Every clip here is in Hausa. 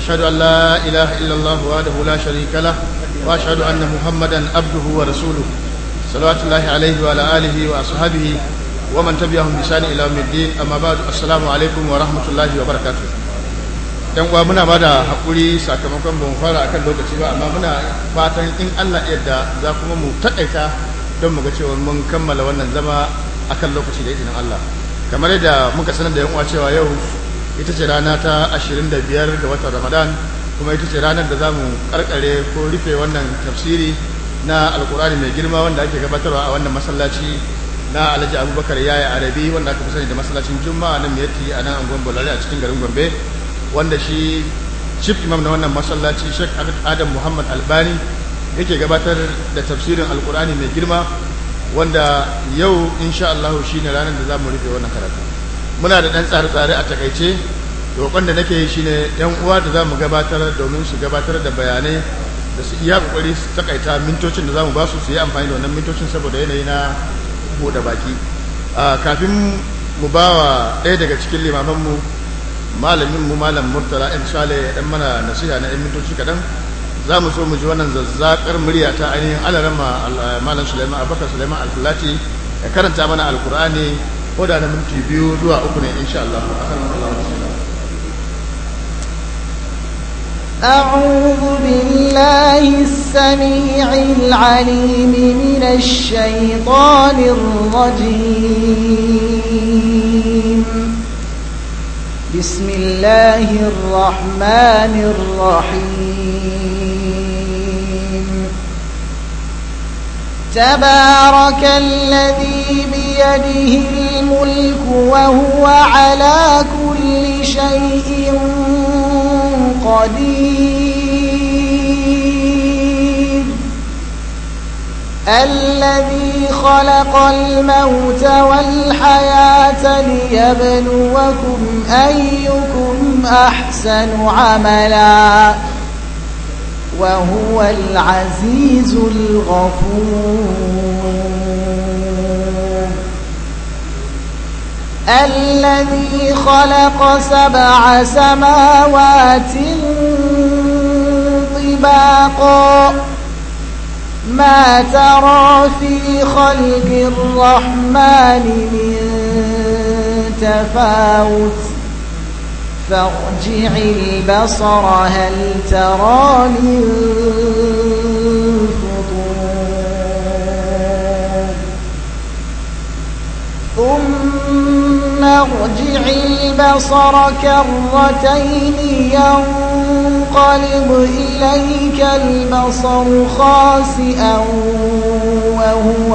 أشهد أن لا إله إلا الله وحده لا شريك له وأشهد أن محمدا عبده ورسوله صلوات الله عليه وعلى آله وأصحابه ومن تبعهم بإحسان إلى يوم الدين أما بعد السلام عليكم ورحمة الله وبركاته dan uwa muna bada hakuri sakamakon ban fara akan lokaci ba amma muna fatan in Allah yadda za kuma mu takaita don mu ga cewa mun kammala wannan zama akan lokaci da izinin Allah kamar yadda muka sanar da yan uwa cewa yau ita ce rana ta 25 ga watan Ramadan kuma ita ce ranar da zamu karkare ko rufe wannan tafsiri na alkurani mai girma wanda ake gabatarwa a wannan masallaci na Alhaji Abubakar Yaya Arabi wanda aka fi sani da masallacin Juma'a nan Miyatti a nan angon Bolare a cikin garin Gombe wanda shi chief imam na wannan masallaci Sheikh Adam Muhammad Albani yake gabatar da tafsirin alkurani mai girma wanda yau insha Allah shine ranar da zamu rufe wannan karatu muna da dan tsare-tsare a takaice roƙon da nake yi shine yan uwa da zamu gabatar domin su gabatar da bayanai da su iya kokari su takaita mintocin da zamu ba su su yi amfani da wannan mintocin saboda yanayi na bude baki kafin mu bawa ɗaya daga cikin limamanmu malamin mu malam murtala in shale ya dan mana nasiha na yan mintoci kaɗan za mu so mu ji wannan zazzakar murya ta ainihin alarama malam suleiman abubakar suleiman alfulati ya karanta mana alkur'ani ko da na minti biyu zuwa uku ne insha Allah أعوذ بالله السميع العليم من الشيطان الرجيم بسم الله الرحمن الرحيم تبارك الذي بيده الملك وهو على كل شيء قدير الذي خلق الموت والحياة ليبلوكم أيكم أحسن عملا وهو العزيز الغفور الذي خلق سبع سماوات طباقا ما ترى في خلق الرحمن من تفاوت فارجع البصر هل ترى من فطور ثم ارجع البصر كرتين ينقلب إليك البصر خاسئا وهو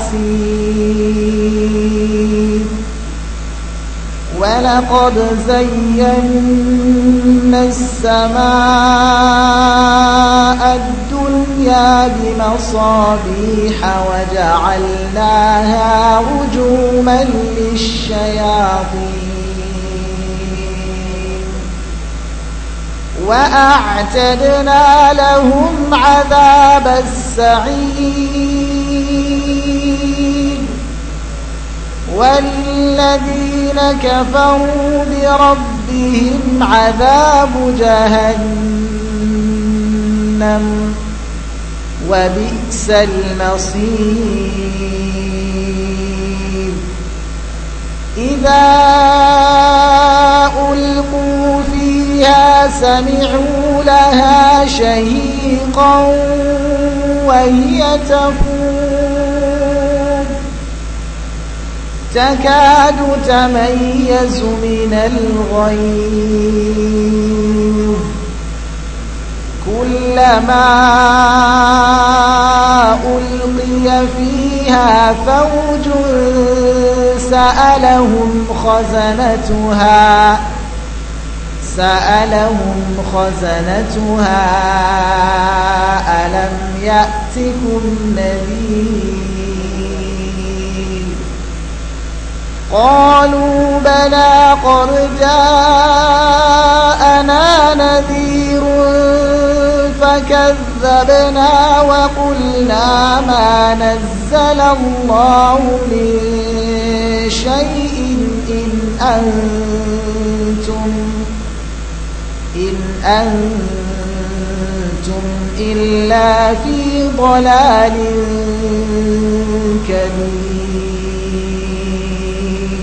حسير ولقد زينا السماء الدنيا بمصابيح وجعلناها رجوما للشياطين وأعتدنا لهم عذاب السعير وللذين كفروا بربهم عذاب جهنم وبئس المصير إذا ألقوا فيها سمعوا لها شهيقا وهي تفور تكاد تميز من الغيظ كلما ألقي فيها فوج سألهم خزنتها سألهم خزنتها ألم يأتكم نذير قالوا بلى قد جاءنا نذير فكذبنا وقلنا ما نزل الله من شيء إن أنتم إن أنتم إلا في ضلال كبير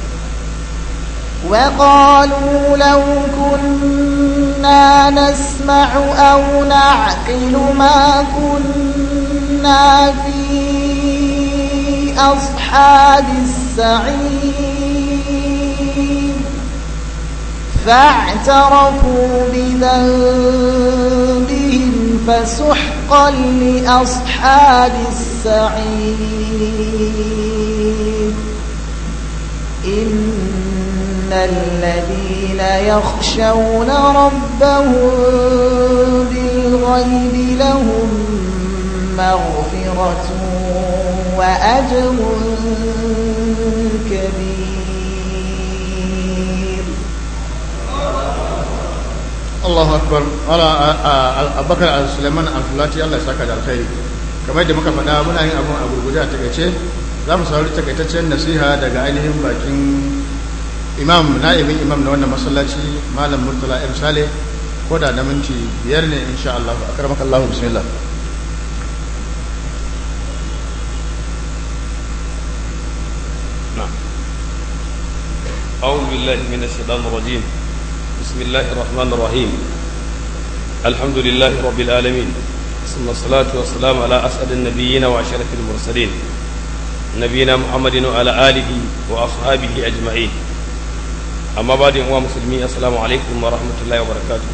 وقالوا لو كنا نسمع أو نعقل ما كنا في أصحاب السعير فاعترفوا بذنبهم فسحقا لأصحاب السعير إن الذين يخشون ربهم بالغيب لهم مغفرة وأجر كبير Allahu akbar ala abubakar suleiman alfulati Allah ya saka da alkhairi kamar da muka faɗa muna yin abun a gurguje a takaice za mu saurari takaitaccen nasiha daga ainihin bakin imam na'ibin imam na wannan masallaci malam murtala m sale ko da na minti biyar ne insha Allah a karamaka Allah bismillah أعوذ بالله من الشيطان الرجيم بسم الله الرحمن الرحيم الحمد لله رب العالمين ثم الصلاة والسلام على أسعد النبيين وأشرف المرسلين نبينا محمد وعلى آله وأصحابه أجمعين أما بعد أيها المسلمين السلام عليكم ورحمة الله وبركاته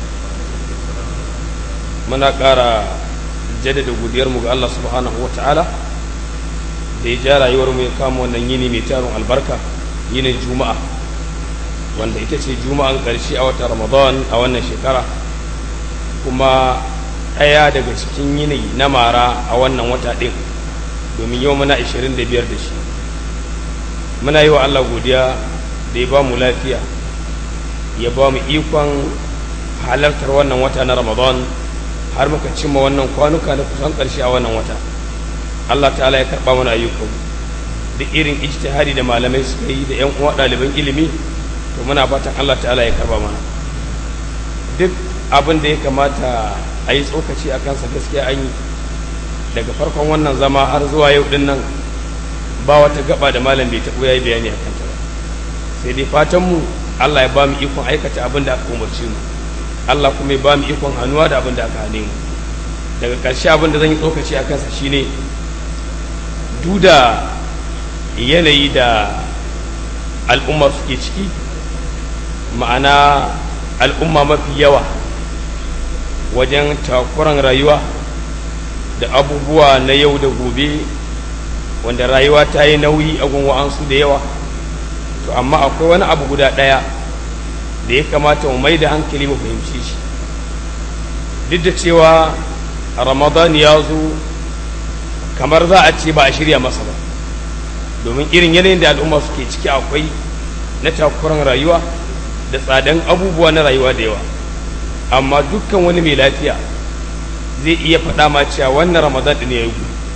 muna ƙara jaddada godiyarmu ga Allah subhanahu wa ta'ala da ya ja rayuwarmu ya kama wannan yini mai tarin albarka yinin juma'a wanda ita ce juma'an ƙarshe a watan ramadan a wannan shekara kuma ɗaya daga cikin yini na mara a wannan wata ɗin domin yau muna 25 da shi muna yi wa Allah godiya da ya ba mu lafiya ya ba mu ikon halartar wannan wata na ramadan har muka cimma wannan kwanuka na kusan ƙarshe a wannan wata Allah ta'ala ya karɓa mana ayyukan da irin ijtihadi da malamai suka yi da 'yan uwa ɗaliban ilimi to muna fatan Allah ta'ala ya karɓa mana duk abin da ya kamata a yi tsokaci a kansa gaskiya an yi daga farkon wannan zama har zuwa yau din nan ba wata gaba da malam bai taɓo ya yi bayani a kanta ba sai dai fatanmu Allah ya ba mu ikon aikata abin da aka umarci mu Allah kuma ya ba mu ikon hannuwa da abin da aka hane mu daga ƙarshe abin da zan yi tsokaci a kansa shine duda yanayi da al'umma suke ciki ma'ana al'umma mafi yawa wajen takuran rayuwa da abubuwa na yau da gobe wanda rayuwa ta yi nauyi a gunwa'ansu da yawa to amma akwai wani abu guda ɗaya da ya kamata mu mai da hankali mu fahimci shi duk da cewa ramadan ya zo kamar za a ce ba a shirya masa ba domin irin yanayin da al'umma suke ciki akwai na takuran rayuwa da tsadan abubuwa na rayuwa da yawa amma dukkan wani mai lafiya zai iya faɗa ma cewa wannan ramadan ɗin ya yi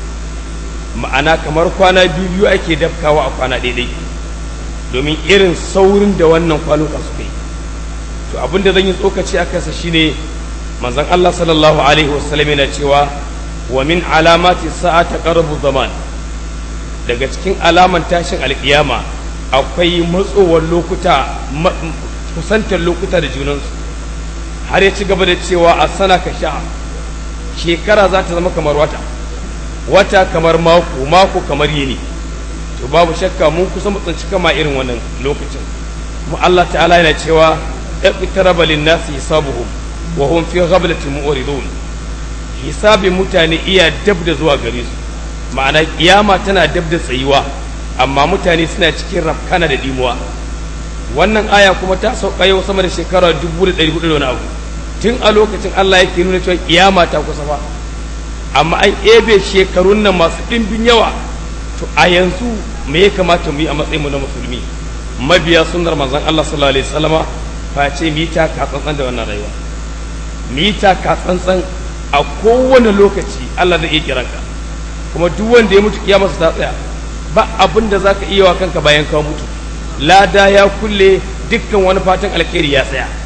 ma'ana kamar kwana biyu biyu ake dafkawa a kwana daidai domin irin saurin da wannan kwanuka suka yi to abin da zan yi tsokaci a kansa shine manzon Allah sallallahu alaihi wasallam yana cewa wa min alamati sa'ata qarbu zaman daga cikin alaman tashin alkiyama akwai matsowar lokuta kusantar lokuta da junansu har ya ci gaba da cewa a sana ka sha shekara za ta zama kamar wata wata kamar mako mako kamar yini to babu shakka mun kusa mu tsinci kama irin wannan lokacin kuma Allah ta'ala yana cewa iqtaraba lin-nasi hisabuhum wa hum fi ghaflatin mu'ridun hisabin mutane iya dab da zuwa gare su ma'ana kiyama tana dab da tsayuwa amma mutane suna cikin rafkana da dimuwa wannan aya kuma ta sauka yau sama da shekara 1400 da wani abu tun a lokacin Allah yake nuna cewa kiyama ta kusa fa amma an ebe shekarun nan masu ɗimbin yawa to a yanzu me ya kamata mu yi a matsayin mu na musulmi mabiya sunnar manzon Allah sallallahu alaihi wasallama face mu yi ta katsantsan da wannan rayuwa mu yi ta katsantsan a kowane lokaci Allah zai iya kiranka kuma duk wanda ya mutu kiyamarsa ta tsaya ba abin da zaka iya wa kanka bayan ka mutu lada ya kulle dukkan wani fatan alkhairi ya tsaya to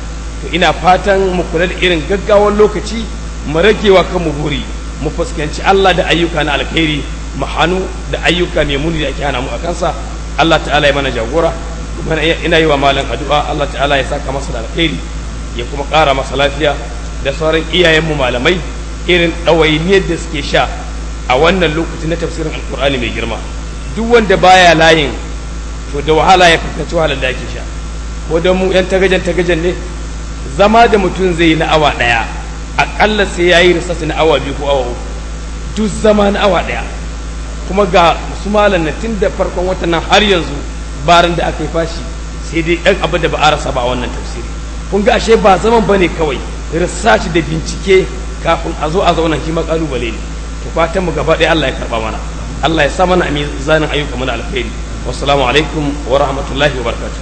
to ina fatan mu kula da irin gaggawar lokaci mu ragewa kan mu buri mu fuskanci Allah da ayyuka na alkhairi mu hannu da ayyuka mai muni da ake hana mu a kansa Allah ta'ala ya mana jagora kuma ina yi wa malam addu'a Allah ta'ala ya saka masa da alkhairi ya kuma ƙara masa lafiya da sauran iyayenmu malamai irin ɗawainiyar da suke sha a wannan lokaci na tafsirin alkur'ani mai girma duk wanda baya layin to da wahala ya fuskanci wahalar da ake sha ko da mu yan tagajen tagajen ne zama da mutum zai yi na awa ɗaya aƙalla sai ya yi risasi na awa biyu ko awa uku duk zama na awa ɗaya kuma ga su malam na tun da farkon watan nan har yanzu barin da aka yi fashi sai dai ɗan abin da ba a rasa ba a wannan tafsiri kun ga ashe ba zaman ba ne kawai research da bincike kafin a zo a zauna shi kalubale ne to fatan mu gaba ɗaya Allah ya karba mana Allah ya sa mana a mizanin ayyuka mana alkhairi wassalamu alaikum wa rahmatullahi wa barakatuh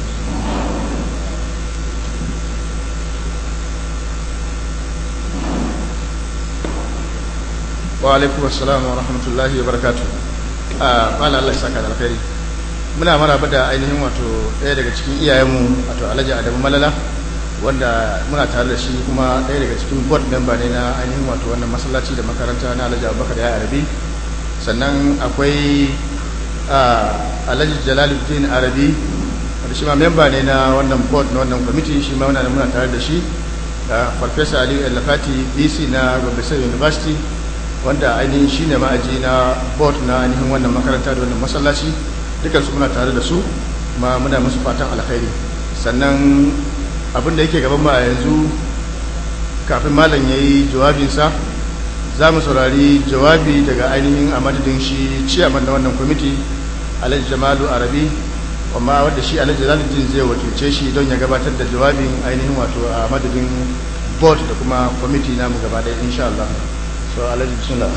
wa alaikum assalam wa rahmatullahi wa barakatuh a bala Allah ya saka da alkhairi muna maraba da ainihin wato ɗaya daga cikin iyayenmu wato Alhaji Adamu Malala wanda muna tare da shi kuma ɗaya daga cikin board member ne na ainihin wato wannan masallaci da makaranta na Alhaji Abubakar ya Arabi sannan akwai Alhaji Jalaluddin Arabi wanda shi ma member ne na wannan board na wannan committee shi ma muna muna tare da shi da Farfesa Aliyu El-Lafati BC na Gombe State University wanda ainihin shi ne ma'aji na board na ainihin wannan makaranta da wannan masallaci dukansu muna tare da su ma muna musu fatan alkhairi sannan abin da yake gaban mu a yanzu kafin malam ya yi jawabinsa za mu saurari jawabi daga ainihin a madadin shi ciyaman na wannan kwamiti alhaji jamalu arabi amma wadda shi alhaji zaluddin zai wakilce shi don ya gabatar da jawabin ainihin wato a madadin board da kuma kwamiti namu gaba ɗaya insha Allah so alhaji bismillah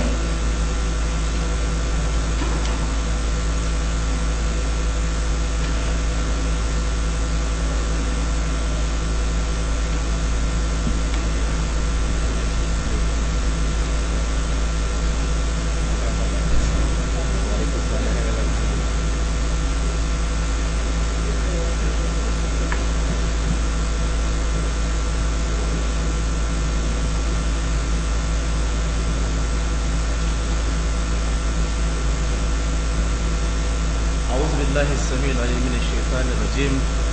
أعوذ بالله السميع العليم من الشيطان الرجيم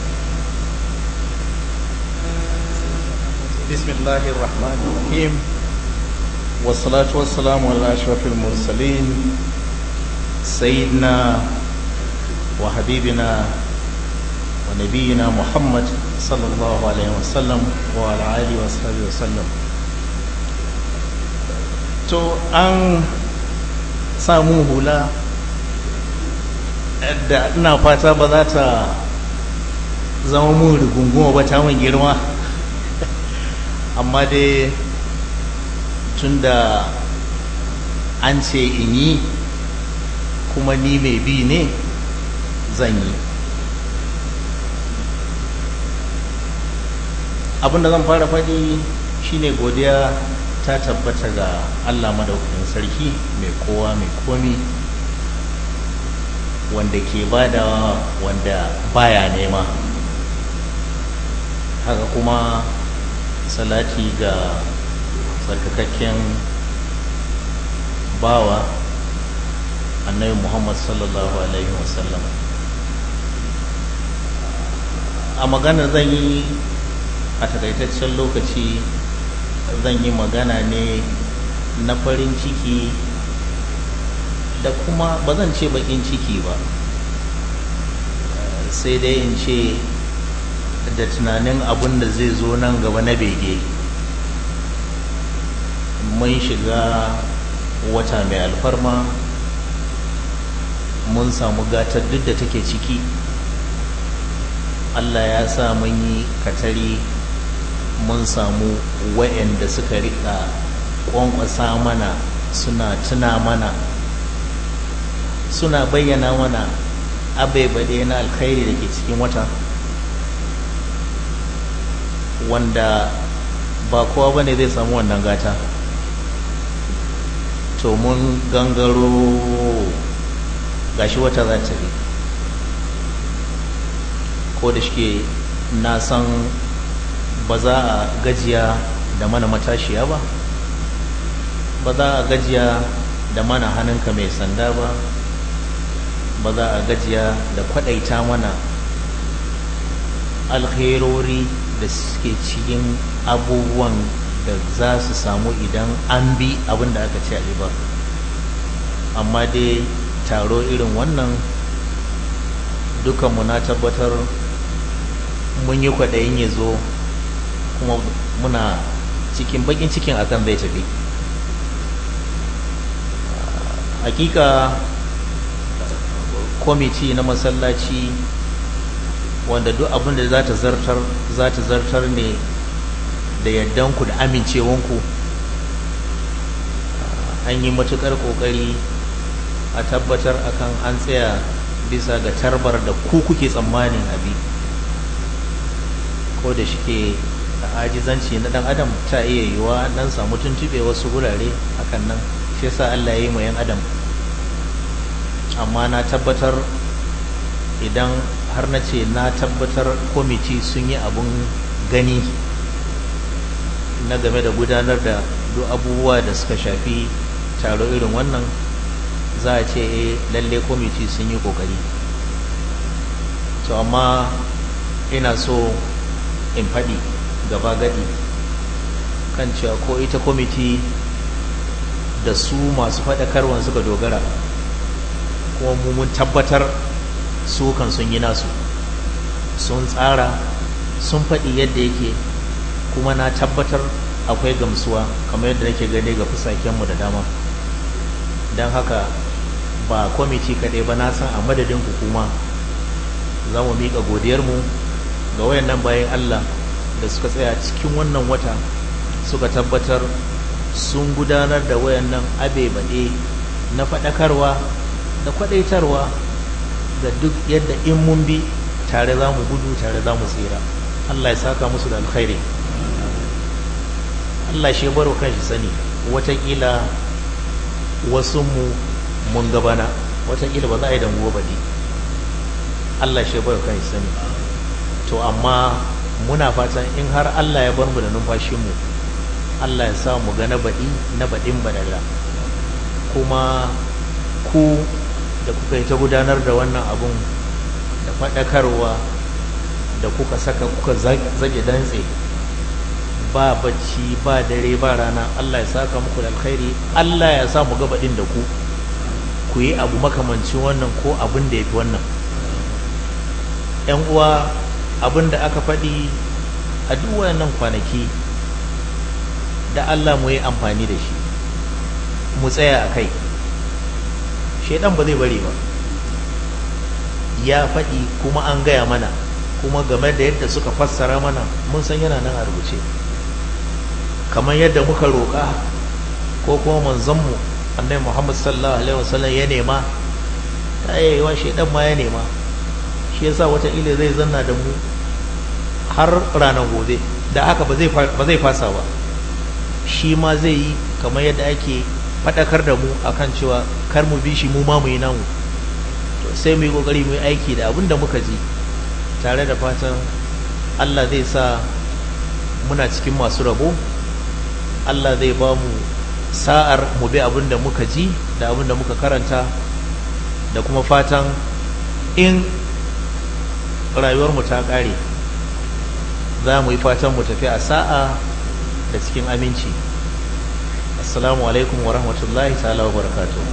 بسم الله الرحمن الرحيم والصلاة والسلام على أشرف المرسلين سيدنا وحبيبنا ونبينا محمد صلى الله عليه وسلم وعلى آله وصحبه وسلم to an samu hula da ina fata ba za ta zama mun rigunguma ba ta mun girma amma dai tun da an ce in yi kuma ni mai bi ne zan yi abinda zan fara faɗi shine godiya ta tabbata ga allah madaukakin sarki mai kowa mai komi wanda ke badawa wanda baya nema haka kuma salati ga tsarkakakken bawa annabi muhammad sallallahu alaihi wasallam a magana zan yi a takaitaccen lokaci zan yi magana ne na farin ciki da kuma ba zan ce bakin ciki ba sai dai in ce da tunanin abin da zai zo nan gaba na bege mun shiga wata mai alfarma mun samu gatar duk da take ciki allah ya sa mun yi katari mun samu wa'anda suka rika kwankwasa mana suna tuna mana suna bayyana mana abaibade na alkhairi da ke cikin wata wanda ba kowa ba ne zai samu wannan gata to mun gangaro gashi wata za ta ko da shike na san ba za a gajiya da mana matashiya ba ba za a gajiya da mana hannunka mai sanda ba ba za a gajiya da kwadaita mana alkhairori da suke cikin abubuwan da za su samu idan an bi abin da aka ce a ba amma dai taro irin wannan dukanmu na tabbatar mun yi kwaɗayin ya zo kuma muna cikin bakin cikin akan zai tafi hakika kwamiti na masallaci wanda duk abin da za ta zartar za ta zartar ne da yardanku da amincewanku an yi matukar kokari a tabbatar akan an tsaya bisa ga tarbar da ku kuke tsammanin abi ko da shike a ajizanci na dan adam ta iya yiwa dan samu tuntube wasu gurare hakan nan shi yasa Allah ya yi yan adam amma na tabbatar idan har na ce na tabbatar kwamiti sun yi abun gani na game da gudanar da duk abubuwa da suka shafi taro irin wannan za a ce eh lalle kwamiti sun yi kokari to amma ina so in faɗi gaba gadi kan cewa ko ita kwamiti da su masu faɗakarwan suka dogara kuma mun tabbatar su kan sun yi nasu sun tsara sun faɗi yadda yake kuma na tabbatar akwai gamsuwa kamar yadda nake gani ga fusakenmu da dama don haka ba kwamiti kaɗai ba na san a madadin hukuma za mu miƙa godiyarmu ga wayannan bayan Allah da suka tsaya cikin wannan wata suka tabbatar sun gudanar da wayannan abe-baɗe na faɗakarwa da kwaɗaitarwa da duk yadda in mun bi tare za mu gudu tare za mu tsira Allah ya saka musu da alkhairi Allah shi baro kan shi sani watakila wasu mu mun gabana watakila ba za a yi danguwa ba ne Allah shi baro kan shi sani to amma muna fatan in har Allah ya bar mu da numfashinmu Allah ya sa mu ga na baɗi na baɗin badala kuma ku da kuka yi ta gudanar da wannan abun da faɗakarwa da kuka saka kuka zage dantse ba bacci ba dare ba rana Allah ya saka muku da alkhairi Allah ya sa mu gabaɗin da ku ku yi abu makamancin wannan ko abin da ya fi wannan ‘yan uwa abin da aka faɗi a duk wayannan kwanaki da Allah mu yi amfani da shi mu tsaya a kai shaidan ba zai bari ba ya faɗi kuma an gaya mana kuma game da yadda suka fassara mana mun san yana nan a rubuce kamar yadda muka roƙa ko kuma manzanmu annai muhammad sallallahu alaihi wasallam ya nema ta yayiwa shaidan ma ya nema shi yasa wataƙila zai zanna da mu har ranar gobe da haka ba zai fasa ba shi ma zai yi kamar yadda ake faɗakar da mu akan cewa kar mu bi shi mu ma mu yi namu to sai mu yi ƙoƙari mu yi aiki da abin da muka ji tare da fatan Allah zai sa muna cikin masu rabo Allah zai ba mu sa'ar mu bi abin da muka ji da abin da muka karanta da kuma fatan in rayuwarmu ta ƙare za mu yi fatan mu tafi a sa'a da cikin aminci assalamu alaikum wa rahmatullahi ta'ala wa barakatuh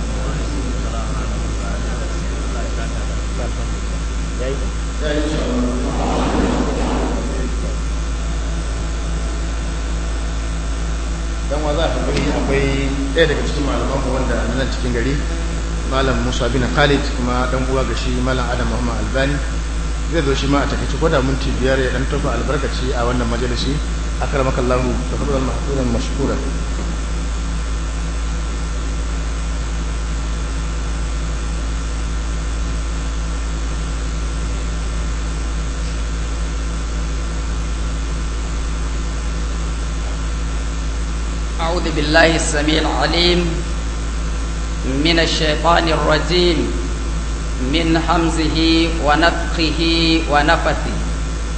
dan wa za a gani akwai ɗaya daga cikin malaman mu wanda nan cikin gari malam Musa bin Khalid kuma dan uwa ga shi malam Adam Muhammad Albani zai zo shi ma a takaice ko da minti biyar ya dan tofa albarkaci a wannan majalisi akramakallahu tafadhal mahduran mashkura أعوذ بالله السميع العليم من الشيطان الرجيم من حمزه ونفخه ونفثه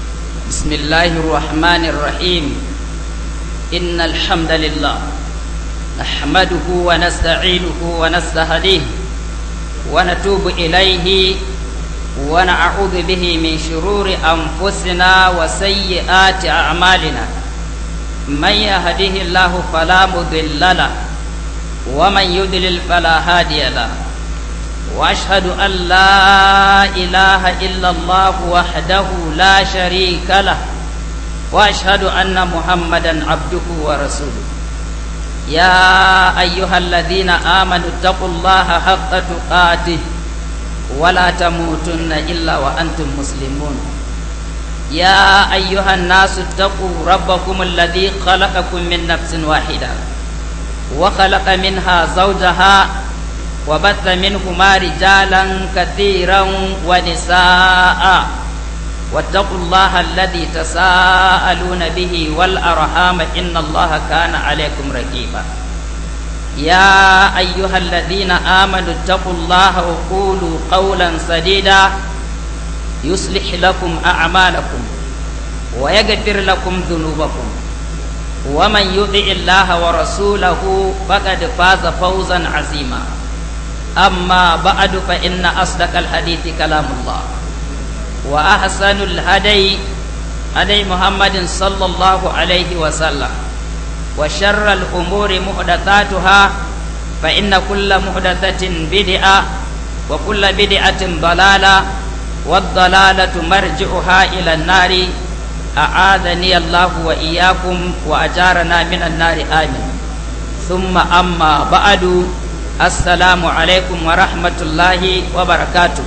بسم الله الرحمن الرحيم إن الحمد لله نحمده ونستعينه ونستهديه ونتوب إليه ونعوذ به من شرور أنفسنا وسيئات أعمالنا من يهده الله فلا مضل له ومن يضلل فلا هادي له واشهد ان لا اله الا الله وحده لا شريك له واشهد ان محمدا عبده ورسوله يا ايها الذين امنوا اتقوا الله حق تقاته ولا تموتن الا وانتم مسلمون يا ايها الناس اتقوا ربكم الذي خلقكم من نفس واحده وخلق منها زوجها وبث منهما رجالا كثيرا ونساء واتقوا الله الذي تساءلون به والأرحام إن الله كان عليكم رقيبا يا أيها الذين آمنوا اتقوا الله وقولوا قولا سديدا يصلح لكم أعمالكم ويغفر لكم ذنوبكم ومن يطع الله ورسوله فقد فاز فوزا عظيما أما بعد فإن أصدق الحديث كلام الله وأحسن الهدي هدي محمد صلى الله عليه وسلم وشر الأمور محدثاتها فإن كل محدثة بدعة وكل بدعة ضلالة والضلالة مرجعها إلى النار أعاذني الله وإياكم وأجارنا من النار آمين ثم أما بعد assalamu alaikum wa rahmatullahi wa barakatu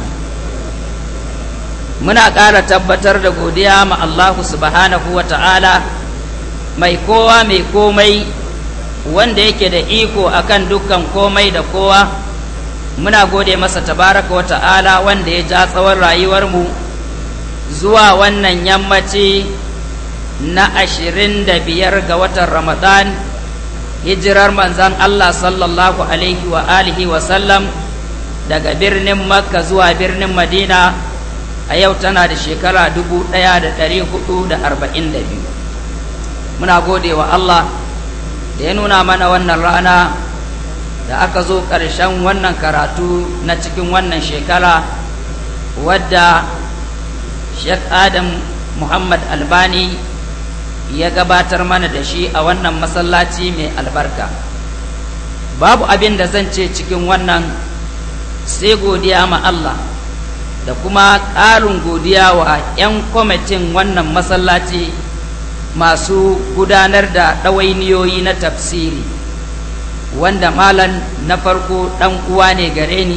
muna ƙara tabbatar da godiya ma Allahu subhanahu wa ta'ala mai kowa mai komai wanda yake da iko akan dukkan komai da kowa muna gode masa tabaraka wa ta'ala wanda ya ja tsawon rayuwarmu zuwa wannan yammaci na ashirin da biyar ga watan ramadan hijirar manzan Allah sallallahu alaihi wa alihi wa sallam daga birnin makka zuwa birnin madina a yau tana da shekara dubu ɗaya da ɗari hudu da arba'in da biyu muna gode wa Allah da ya nuna mana wannan rana da aka zo ƙarshen wannan karatu na cikin wannan shekara wadda Sheikh Adam Muhammad Albani ya gabatar mana da shi a wannan masallaci mai albarka babu abin da zan ce cikin wannan sai godiya ma Allah da kuma ƙarin godiya wa 'yan kwamitin wannan masallaci masu gudanar da ɗawainiyoyi na tafsiri wanda malan na farko ɗan uwa ne gare ni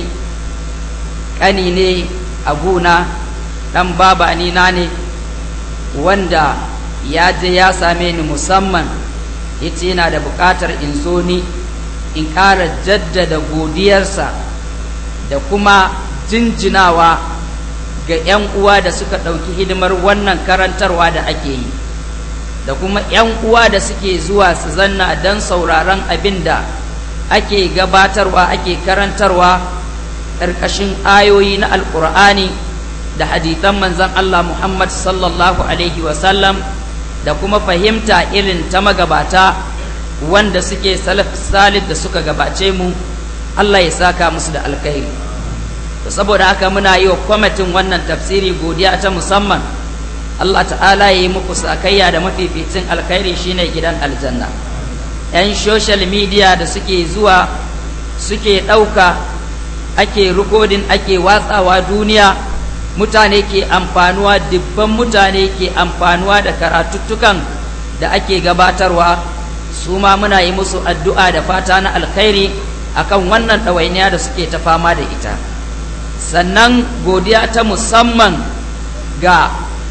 ƙani ne a guna ɗan babani na ne wanda ya je ya same ni musamman yace yana da buƙatar in zo ni in ƙara jaddada godiyarsa da kuma jinjinawa ga 'yan uwa da suka ɗauki hidimar wannan karantarwa da ake yi da kuma 'yan uwa da suke zuwa su zanna don sauraron abin da ake gabatarwa ake karantarwa ƙarƙashin ayoyi na alƙur'ani da hadithan manzon Allah Muhammad sallallahu alaihi wasallam da kuma fahimta irin ta magabata wanda suke salaf salih da suka gabace mu Allah ya saka musu da alkhairi to saboda haka muna yi wa kwamitin wannan tafsiri godiya ta musamman Allah ta'ala ya yi muku sakayya da mafificin alkhairi shine gidan aljanna yan social media da suke zuwa suke ɗauka ake rikodin ake watsawa duniya mutane ke amfanuwa dubban mutane ke amfanuwa da karatuttukan da ake gabatarwa su ma muna yi musu addu'a da fata na alkhairi akan wannan ɗawainiya da suke ta fama da ita sannan godiya ta musamman ga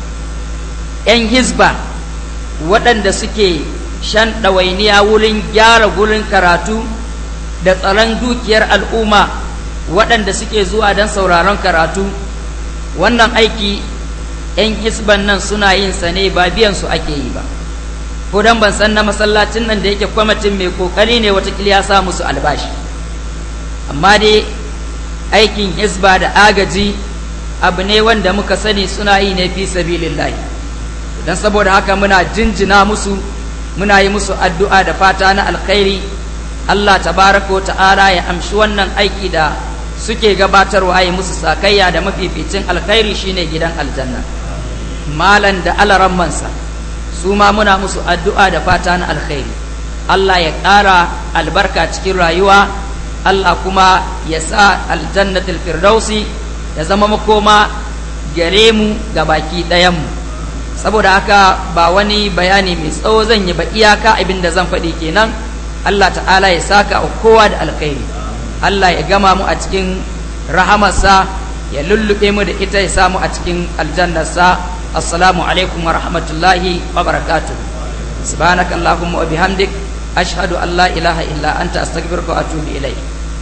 'yan hisba waɗanda suke shan ɗawainiya wurin gyara gurin karatu da tsaron dukiyar al'umma waɗanda suke zuwa don sauraron karatu wannan aiki 'yan hisban nan suna yin sa ne ba biyan su ake yi ba ko dan ban san na masallacin nan da yake kwamitin mai kokari ne watakila ya sa musu albashi amma dai aikin hisba da agaji abu ne wanda muka sani suna yi ne fi sabilillahi don saboda haka muna jinjina musu muna yi musu addu'a da fata na alkhairi Allah tabaraka wa ta'ala ya amshi wannan aiki da suke gabatarwa yi musu sakayya da mafificin alkhairi shine gidan aljanna malan da alarammansa su ma muna musu addu'a da fata na alkhairi Allah ya ƙara albarka cikin rayuwa Allah kuma ya sa aljannatul firdausi ya zama makoma gare mu ga baki ɗayanmu saboda haka ba wani bayani mai tsawo zan yi ba iyaka abin da zan faɗi kenan Allah ta'ala ya saka wa kowa da alkhairi Allah ya gama mu a cikin rahamarsa ya lullube mu da ita ya samu a cikin aljannarsa assalamu alaikum wa rahmatullahi wa barakatuh subhanaka allahumma wa bihamdik ashhadu an la ilaha illa anta astaghfiruka wa atubu ilayk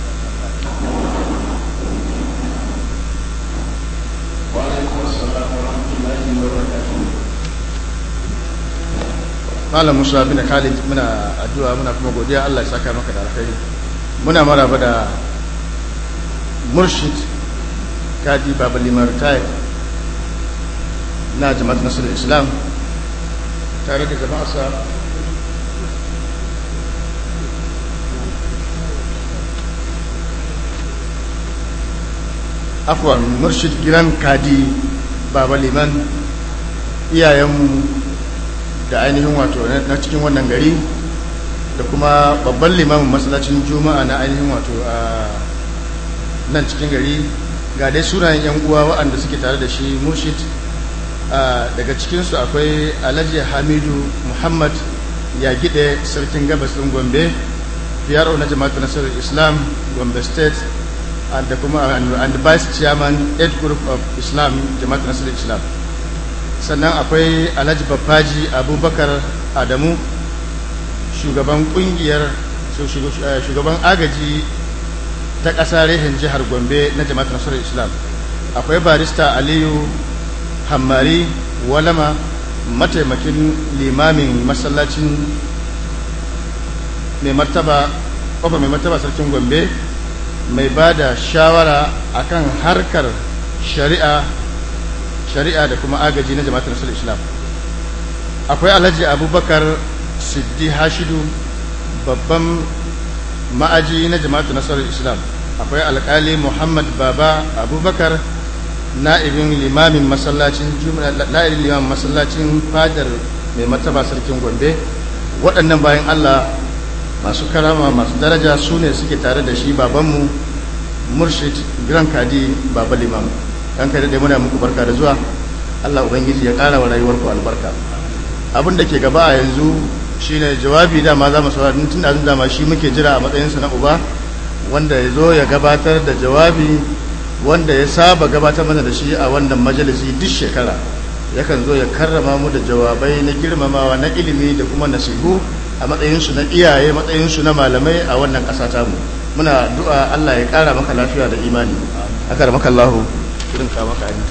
malam musa bin khalid muna addu'a muna kuma godiya Allah ya saka maka da alkhairi muna maraba da murshid kadi baba limar tayi na jama'at nasarar islam tare da jama'arsa afwan murshid giran kadi baba liman iyayenmu da ainihin wato na cikin wannan gari da kuma babban limamin masallacin juma'a na ainihin wato a nan cikin gari ga dai sunayen yan uwa waɗanda suke tare da shi murshid daga cikinsu akwai alhaji hamidu muhammad ya gide sarkin gabas ɗin gombe PRO na jama'atu nasarar islam gombe state da kuma and vice chairman 8 group of islam jama'atu nasarar islam sannan akwai alhaji babbaji abubakar adamu shugaban kungiyar shugaban agaji ta ƙasa rehin jihar gombe na jama'at nasarar islam akwai barista aliyu hammari walama mataimakin limamin masallacin mai martaba kofa mai martaba sarkin gombe mai ba da shawara akan harkar shari'a shari'a da kuma agaji na jama'atar nasarar islam akwai alhaji abubakar siddi hashidu babban ma'aji na jama'atar nasarar islam akwai alkali muhammad baba abubakar na'ibin limamin masallacin na'ibin limamin masallacin fadar mai martaba sarkin gombe waɗannan bayan allah masu karama masu daraja su ne suke tare da shi babanmu murshid grand kadi baba limam kan kai da muna muku barka da zuwa Allah ubangiji ya ƙara wa rayuwarku albarka abin da ke gaba a yanzu shine jawabi dama za mu saurari tun da dama shi muke jira a matsayinsa na uba wanda ya zo ya gabatar da jawabi wanda ya saba gabatar mana da shi a wannan majalisi duk shekara yakan zo ya karrama mu da jawabai na girmamawa na ilimi da kuma nasihu a matsayinsu na iyaye matsayinsu na malamai a wannan ƙasa tamu muna du'a Allah ya ƙara maka lafiya da imani akar maka Allahu irin ka maka ni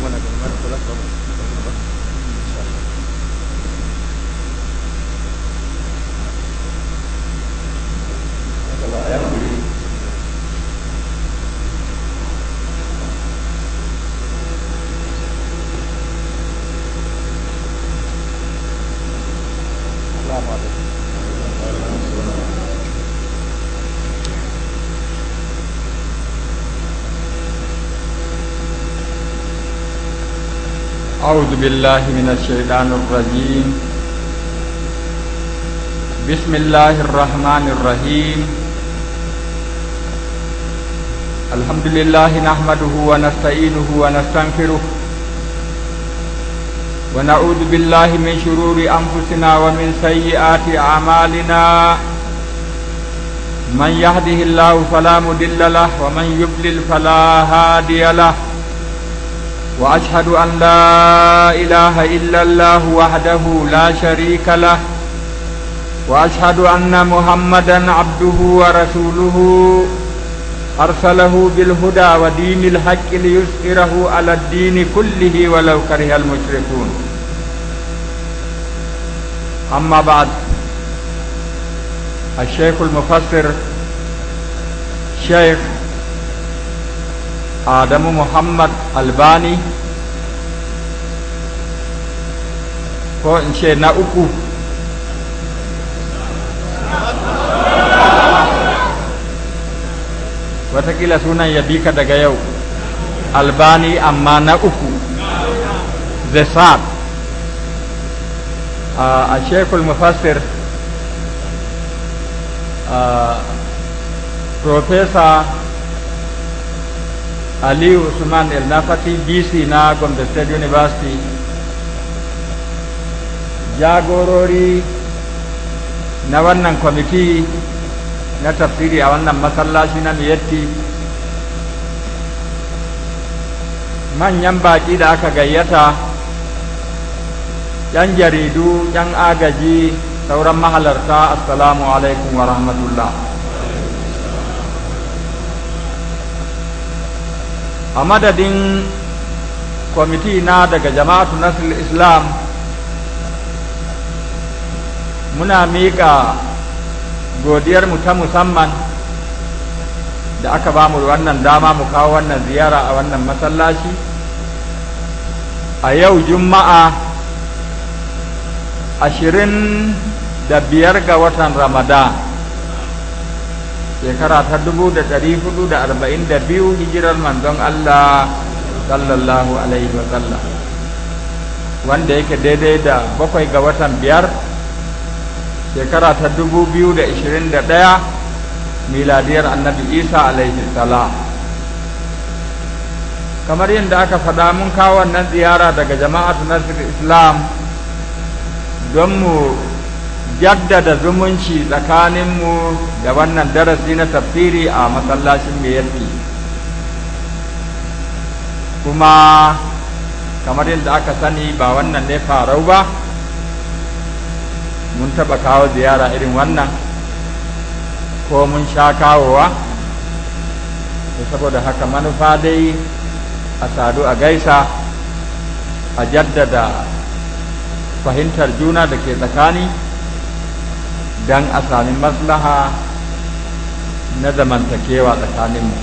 أعوذ بالله من الشيطان الرجيم بسم الله الرحمن الرحيم الحمد لله نحمده ونستعينه ونستغفره ونعوذ بالله من شرور أنفسنا ومن سيئات أعمالنا من يهده الله فلا مضل له ومن يضلل فلا هادي له واشهد ان لا اله الا الله وحده لا شريك له واشهد ان محمدا عبده ورسوله ارسله بالهدى ودين الحق ليظهره على الدين كله ولو كره المشركون اما بعد الشيخ المفسر شيخ Adamu Muhammad Albani ko in ce na uku watakila sunan ya bi ka daga yau albani amma na uku the sad a shekul mufassir professor aliyu usman el nafati bc na gombe state university jagorori na wannan kwamiti na tafsiri a wannan masallaci na miyatti manyan baƙi da aka gayyata yan jaridu yan agaji sauran mahalarta assalamu alaikum wa rahmatullah a madadin kwamiti na daga jama'atu nasir islam muna miƙa godiyarmu ta musamman da aka ba mu wannan dama mu kawo wannan ziyara a wannan masallaci a yau juma'a ashirin da biyar ga watan ramadan shekara ta dubu da ɗari hudu da arba'in da biyu hijirar manzon allah sallallahu alaihi wasallam wanda yake daidai da bakwai ga watan biyar shekara ta dubu biyu da ishirin da ɗaya miladiyar annabi isa alaihi salam kamar yadda aka faɗa mun kawo wannan ziyara daga jama'atu nasir islam don mu jaddada zumunci tsakaninmu da wannan darasi na tafsiri a masallacin meyarki kuma kamar yadda aka sani ba wannan ne farau ba mun taɓa kawo ziyara irin wannan ko mun sha kawowa saboda haka manufa dai a sadu a gaisa a jaddada fahimtar juna da ke tsakani don a sami maslaha na zamantakewa tsakaninmu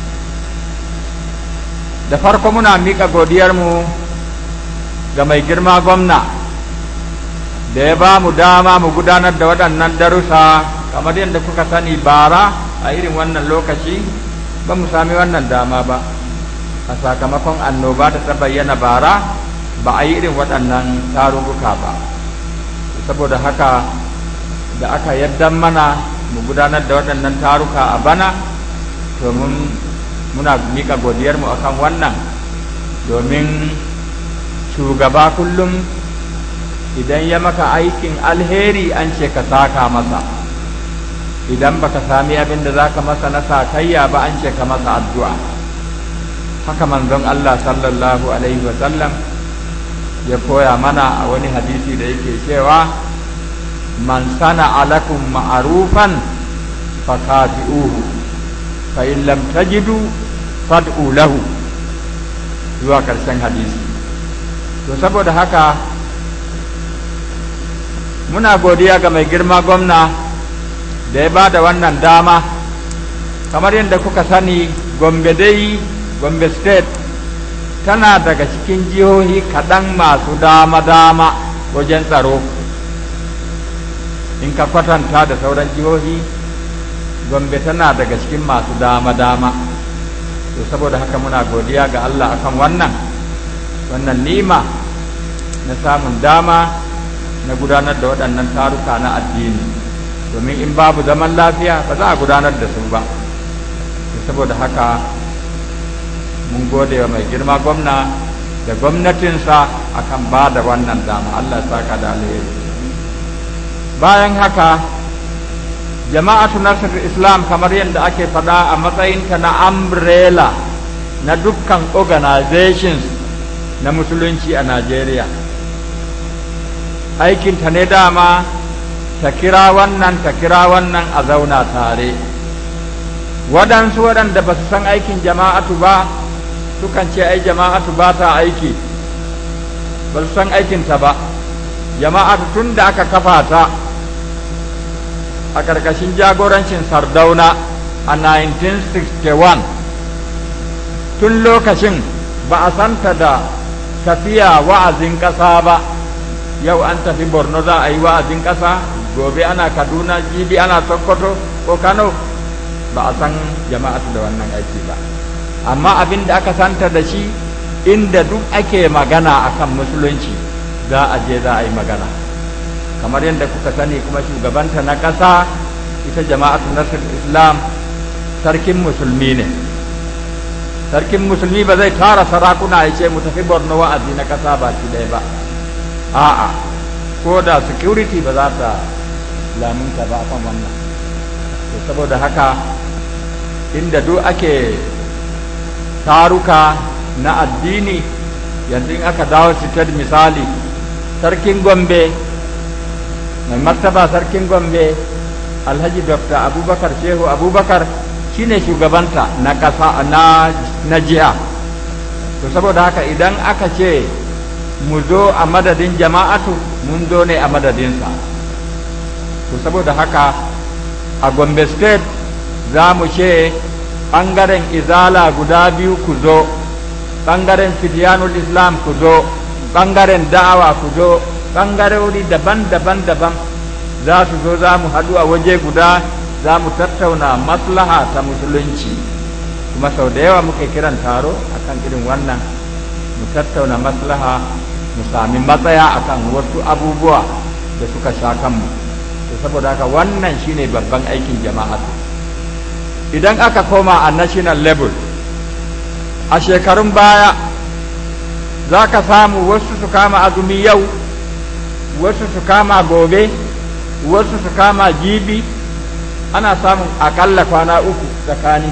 da farko muna miƙa godiyarmu ga mai girma gwamna da ya ba mu dama mu gudanar da waɗannan darussa kamar yadda kuka sani bara a irin wannan lokaci ba mu sami wannan dama ba a sakamakon annoba da ta bayyana bara ba a yi irin waɗannan tarurruka ba saboda haka da aka yadda mana mu gudanar da waɗannan taruka a bana domin muna miƙa godiyarmu akan wannan domin shugaba kullum idan ya maka aikin alheri an ce ka saka masa idan baka sami abin da za ka masa na sakayya ba an ce ka masa addu'a haka manzon Allah sallallahu alaihi wasallam ya koya mana a wani hadisi da yake cewa man sana alakum ma'arufan fakafi'uhu fa in lam tajidu fad'u lahu zuwa karshen hadisi to saboda haka muna godiya ga mai girma gwamna da ya ba da wannan dama kamar yadda kuka sani gombe dai gombe state tana daga cikin jihohi kaɗan masu dama-dama wajen tsaro in ka kwatanta da sauran jihohi gombe tana daga cikin masu dama-dama to saboda haka muna godiya ga allah akan wannan wannan nima na samun dama na gudanar da waɗannan taruka na addini domin in babu zaman lafiya ba za a gudanar da su ba saboda haka mun gode wa mai girma gwamna da gwamnatinsa akan ba da wannan dama Allah ya saka da alheri bayan haka jama'atu nasir islam kamar yadda ake faɗa a matsayinta na umbrella na dukkan organizations na musulunci a Najeriya aikinta ne dama ta kira wannan ta kira wannan a zauna tare waɗansu waɗanda ba su san aikin jama'atu ba sukan ce ai jama'atu ba ta aiki ba su san aikinta ba jama'atu tun da aka kafa ta a ƙarƙashin jagorancin sardauna a 1961 tun lokacin ba a santa da tafiya wa'azin ƙasa ba yau an tafi borno za a yi wa'azin ƙasa gobe ana kaduna jibi ana sokoto ko kano ba a san jama'atu da wannan aiki ba amma abin da aka santa da shi inda duk ake magana akan musulunci za a je za a yi magana kamar yadda kuka sani kuma shugabanta na ƙasa ita jama'atu nasir islam sarkin musulmi ne sarkin musulmi ba zai tara sarakuna ya ce mu tafi borno wa'azi na ƙasa ba shi ɗaya ba a'a ko da security ba za ta lamunta ba kan wannan to saboda haka inda duk ake taruka na addini yanzu in aka dawo sitar misali sarkin gombe mai martaba sarkin gombe alhaji dr abubakar shehu abubakar shine shugabanta na ƙasa na, na jiha to saboda haka idan aka ce mu zo a madadin jama'atu mun zo ne a madadinsa to saboda haka a gombe state za mu ce ɓangaren izala guda biyu ku zo ɓangaren fidiyanul islam ku zo ɓangaren da'awa ku zo ɓangarori daban-daban daban za su zo za mu haɗu a waje guda za mu tattauna maslaha ta musulunci kuma sau da yawa muke kiran taro akan irin wannan mu tattauna maslaha mu sami matsaya akan wasu abubuwa da suka sha kanmu to saboda haka wannan shine babban aikin jama'a idan aka koma a national level a shekarun baya za ka samu wasu su kama azumi yau wasu su kama gobe wasu su kama jibi ana samun akalla kwana uku tsakani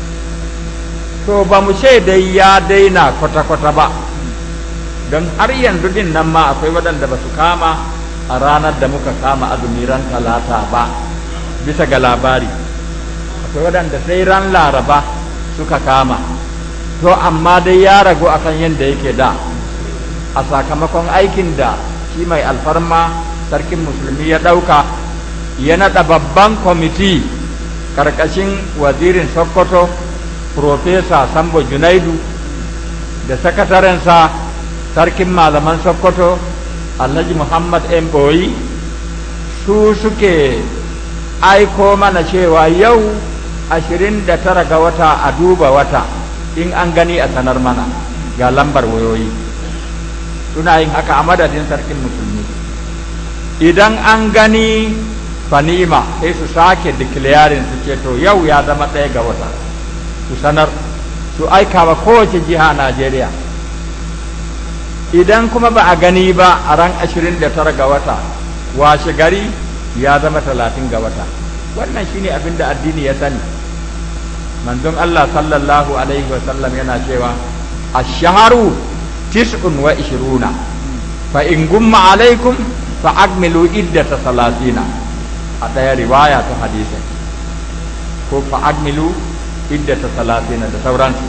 to ba mu ce dai ya daina kwata-kwata ba don har yanzu din nan ma akwai waɗanda ba su kama a ranar da muka kama azumi ran talata ba bisa ga labari akwai waɗanda sai ran laraba suka kama to amma dai ya ragu akan yadda yake da a sakamakon aikin da shi mai alfarma sarkin musulmi ya ɗauka ya naɗa babban kwamiti ƙarƙashin wazirin sokoto Profesa Sambo Junaidu da sakatarensa sarkin malaman Sokoto Alhaji Muhammad M. Boyi su suke aiko mana cewa yau ashirin da tara ga wata a duba wata in an gani a sanar mana ga lambar wayoyi suna yin haka a madadin sarkin musulmi idan an gani fanima sai su sake declaring su ce to yau ya zama ɗaya ga wata su sanar su aika wa kowace jiha a Najeriya idan kuma ba a gani ba a ran 29 ga wata washe gari ya zama 30 ga wata wannan shine abin da addini ya sani manzon Allah sallallahu alaihi wasallam yana cewa ash-shahru tis'un wa ishiruna fa in gumma alaikum fa akmilu iddata salatina a ɗaya riwaya ta hadisi ko fa akmilu iddata salatina da sauransu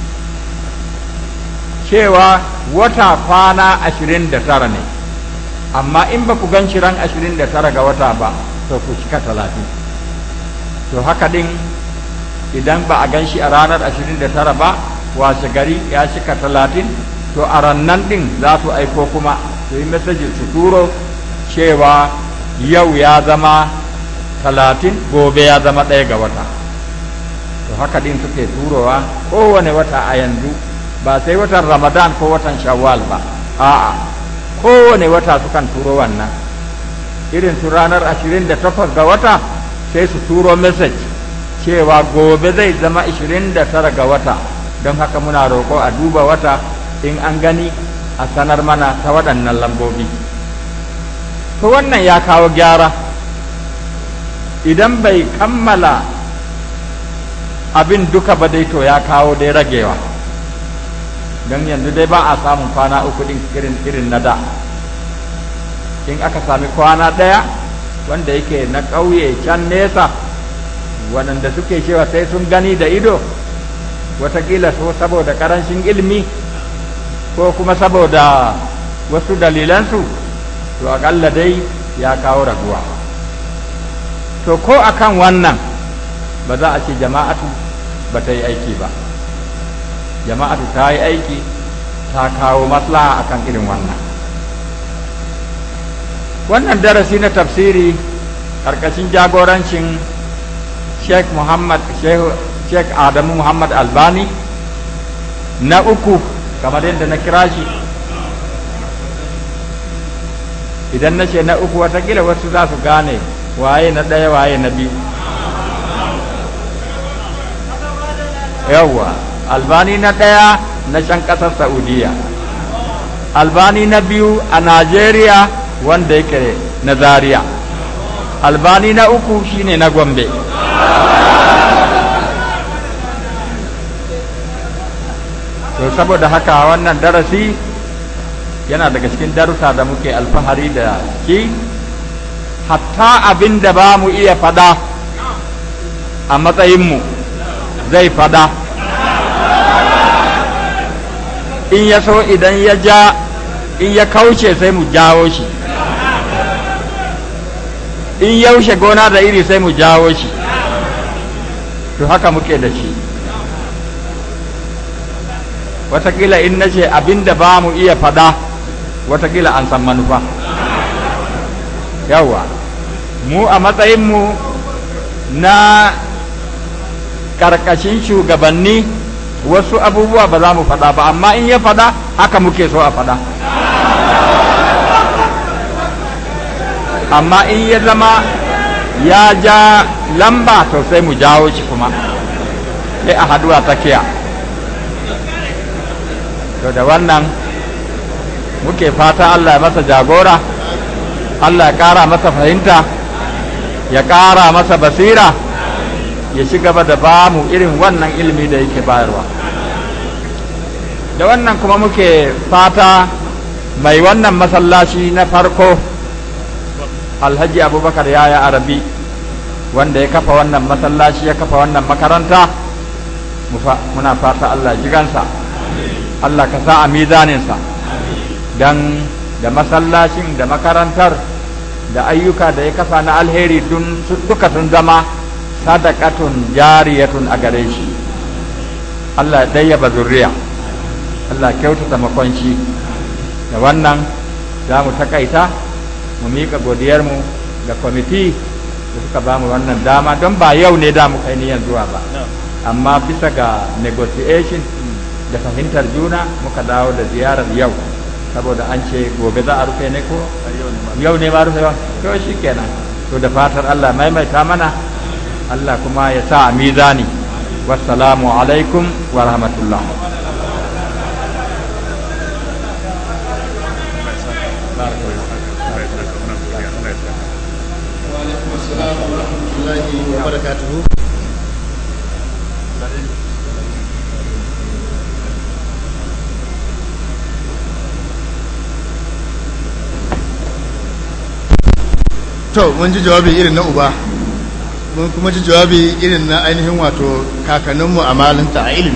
cewa wata kwana ashirin da tara ne amma in ba ku gan ran ashirin da tara ga wata ba to ku cika talatin to haka din idan ba a gan shi a ranar ashirin da tara ba washe gari ya cika talatin to a rannan din za su aiko kuma su yi mesajin su turo cewa yau ya zama talatin gobe ya zama ɗaya ga wata to haka din suke turowa kowane wata a yanzu ba sai watan ramadan ko watan shawwal ba a'a kowane wata sukan turo wannan irin su ranar 28 ga wata sai su turo message cewa gobe zai zama 29 ga wata don haka muna roƙo a duba wata in an gani a sanar mana ta waɗannan lambobi to wannan ya kawo gyara idan bai kammala abin duka ba dai to ya kawo dai ragewa don yanzu dai ba a samun kwana uku din irin irin na da in aka sami kwana ɗaya wanda yake na ƙauye can nesa waɗanda suke cewa sai sun gani da ido watakila so saboda ƙarancin ilimi ko kuma saboda wasu dalilansu to aƙalla dai ya kawo raguwa to ko akan wannan ba za a ce jama'atu ba ta yi aiki ba jama'atu ta yi aiki ta kawo maslaha akan irin wannan wannan darasi na tafsiri ƙarƙashin jagorancin sheikh muhammad sheikh adamu muhammad albani na uku kamar yadda na kira shi idan na ce na uku watakila wasu za su gane waye na ɗaya waye na biyu yawwa albani na ɗaya na can ƙasar saudiya albani na biyu a najeriya wanda yake na zaria albani na uku shine na gombe to saboda haka wannan darasi yana daga cikin darussa da muke alfahari da shi hatta abin da ba mu iya fada a matsayinmu zai fada in ya so idan ya ja in ya kauce sai mu jawo shi in yaushe gona da iri sai mu jawo shi to haka muke da shi watakila in na ce abin da ba mu iya fada watakila an san manufa yawa mu a matsayinmu na karkashin shugabanni wasu abubuwa ba za mu fada ba amma in ya fada haka muke so a fada amma in ya zama ya ja lamba to sai mu jawo shi kuma sai a haduwa tsakiya to da wannan muke fata Allah ya masa jagora Allah ya ƙara masa fahimta ya ƙara masa basira ya ci gaba da ba mu irin wannan ilimi da yake bayarwa da wannan kuma muke fata mai wannan masallaci na farko alhaji abubakar yaya arabi wanda ya kafa wannan masallaci ya kafa wannan makaranta muna fata Allah jigansa Allah ka sa a mizaninsa don da masallacin da makarantar da ayyuka da ya kafa na alheri duka sun zama sadakatun jariyatun a gare shi Allah ya ɗayyaba zurriya Allah kyautata makonci da wannan za mu takaita mu miƙa godiyarmu ga kwamiti da suka ba mu wannan dama don ba yau ne da mu kai niyan zuwa ba amma bisa ga negotiation da fahimtar juna muka dawo da ziyarar yau saboda an ce gobe za a rufe ne ko yau ne ma rufe ba to shi kenan to da fatar Allah maimaita mana Allah kuma ya sa a mizani wassalamu alaikum wa rahmatullah وبركاته to mun ji jawabi irin na uba mun kuma ji jawabi irin na ainihin wato kakanninmu a malinta a ilimi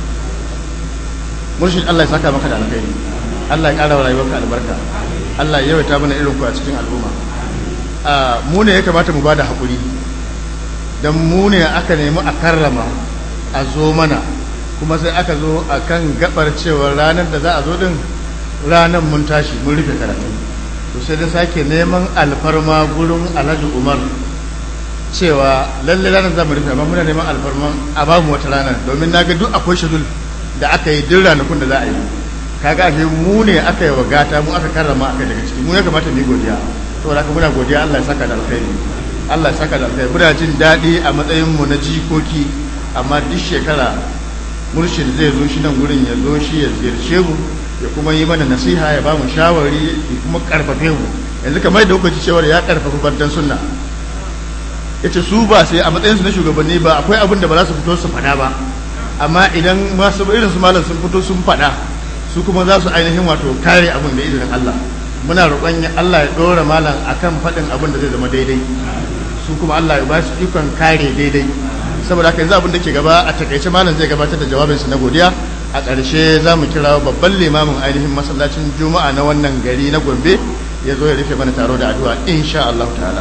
murshid Allah ya saka maka da alkhairi Allah ya ƙara wa rayuwarka albarka Allah ya yawaita mana irin ku a cikin al'umma a mu ne ya kamata mu bada haƙuri don mu ne aka nemi a karrama a zo mana kuma sai aka zo a kan gabar cewa ranar da za a zo din ranar mun tashi mun rufe karatu to sai da sake neman alfarma gurin alhaji umar cewa lalle ranar za mu rufe amma muna neman alfarma a ba mu wata ranar domin na ga duk akwai shadul da aka yi duk ranakun da za a yi kaga ashe mu ne aka yi wa gata mu aka karrama aka daga ciki mu ya kamata mu yi godiya saboda haka muna godiya Allah ya saka da alkhairi Allah ya saka da alkhairi muna jin daɗi a matsayin mu na jikoki amma duk shekara murshid zai zo shi nan gurin ya zo shi ya ziyarce mu ya kuma yi mana nasiha ya ba mu shawari ya kuma karfafe mu yanzu kamar da kuka ci cewar ya karfafa bandan sunna yace su ba sai a matsayin su na shugabanni ba akwai abin da ba za su fito su faɗa ba amma idan masu irin su malam sun fito sun faɗa su kuma za su ainihin wato kare abin da izinin Allah muna roƙon Allah ya ɗora malam akan faɗin abin da zai zama daidai su kuma Allah ya ba su ikon kare daidai saboda haka yanzu abin da ke gaba a takaice malam zai gabatar da jawabinsa na godiya a ƙarshe za mu kira babban limamin ainihin masallacin juma'a na wannan gari na gombe ya zo ya rufe mana taro da addu'a insha Allah ta'ala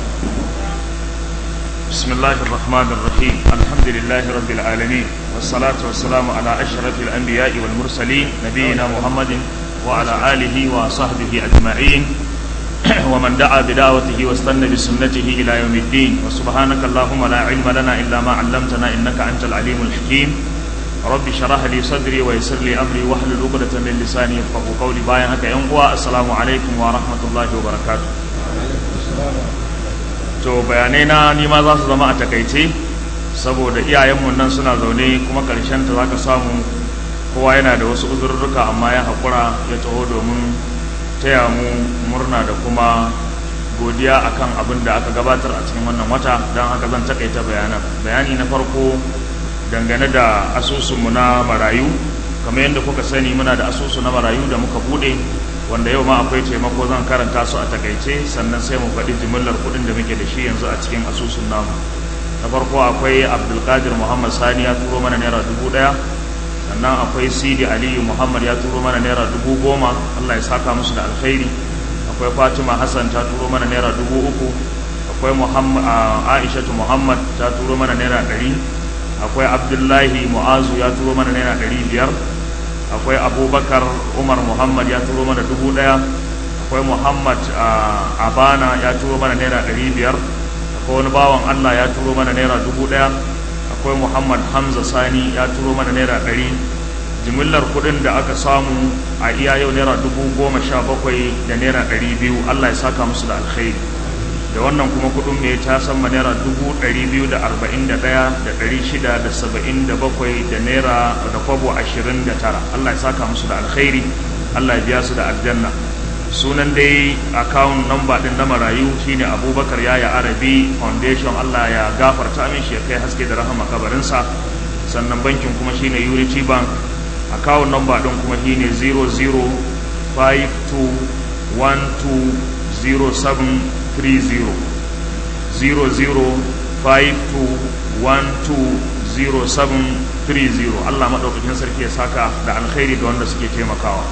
بسم الله الرحمن الرحيم الحمد لله رب العالمين والصلاة والسلام على أشرف الأنبياء والمرسلين نبينا محمد وعلى آله وصحبه أجمعين ومن دعا بدعوته واستنى بسنته إلى يوم الدين وسبحانك اللهم لا علم لنا إلا ما علمتنا إنك أنت العليم الحكيم رب شرح لي صدري ويسر لي أمري واحلل عقدة من لساني يفقهوا قولي باين هكا ينقوى السلام عليكم ورحمة الله وبركاته to bayanai na nima za su zama a takaice saboda iyayenmu nan suna zaune kuma karshen ta za ka samu kowa yana da wasu uzurruka amma ya haƙura ya taho domin taya mu murna da kuma godiya akan abin da aka gabatar a cikin wannan wata don haka zan takaita bayanan bayani na farko dangane da asusunmu na marayu kamar yadda kuka sani muna da asusu na marayu da muka bude wanda yau ma akwai taimako zan karanta su a takaice sannan sai mu faɗi jimillar kuɗin da muke da shi yanzu a cikin asusun namu na farko akwai abdulkadir muhammad sani ya turo mana naira dubu ɗaya sannan akwai sidi aliyu muhammad ya turo mana naira dubu goma allah ya saka musu da alkhairi akwai fatima hassan ta turo mana naira dubu uku akwai aishatu muhammad ta turo mana naira ɗari akwai abdullahi mu'azu ya turo mana naira ɗari biyar akwai abubakar umar muhammad ya turo mana dubu ɗaya akwai muhammad abana ya turo mana naira ɗari biyar akwai wani bawan allah ya turo mana naira dubu ɗaya akwai muhammad hamza sani ya turo mana naira ɗari jimillar kuɗin da aka samu a iya yau naira dubu goma sha bakwai da naira ɗari biyu allah ya saka musu da alkhairi da wannan kuma kuɗin mai ta sama naira dubu ɗari biyu da arba'in da ɗaya da ɗari shida da saba'in da bakwai da naira da kwabo ashirin da tara allah ya saka musu da alkhairi allah ya biya su da aljanna sunan dai akawun namba ɗin na marayu shine abubakar yaya arabi foundation allah ya gafarta min shi ya kai haske da rahama kabarinsa sannan bankin kuma shine unity bank akawun namba ɗin kuma shine 0052120730 0052120730 Allah maɗaukakin sarki ya saka da alkhairi ga wanda suke taimakawa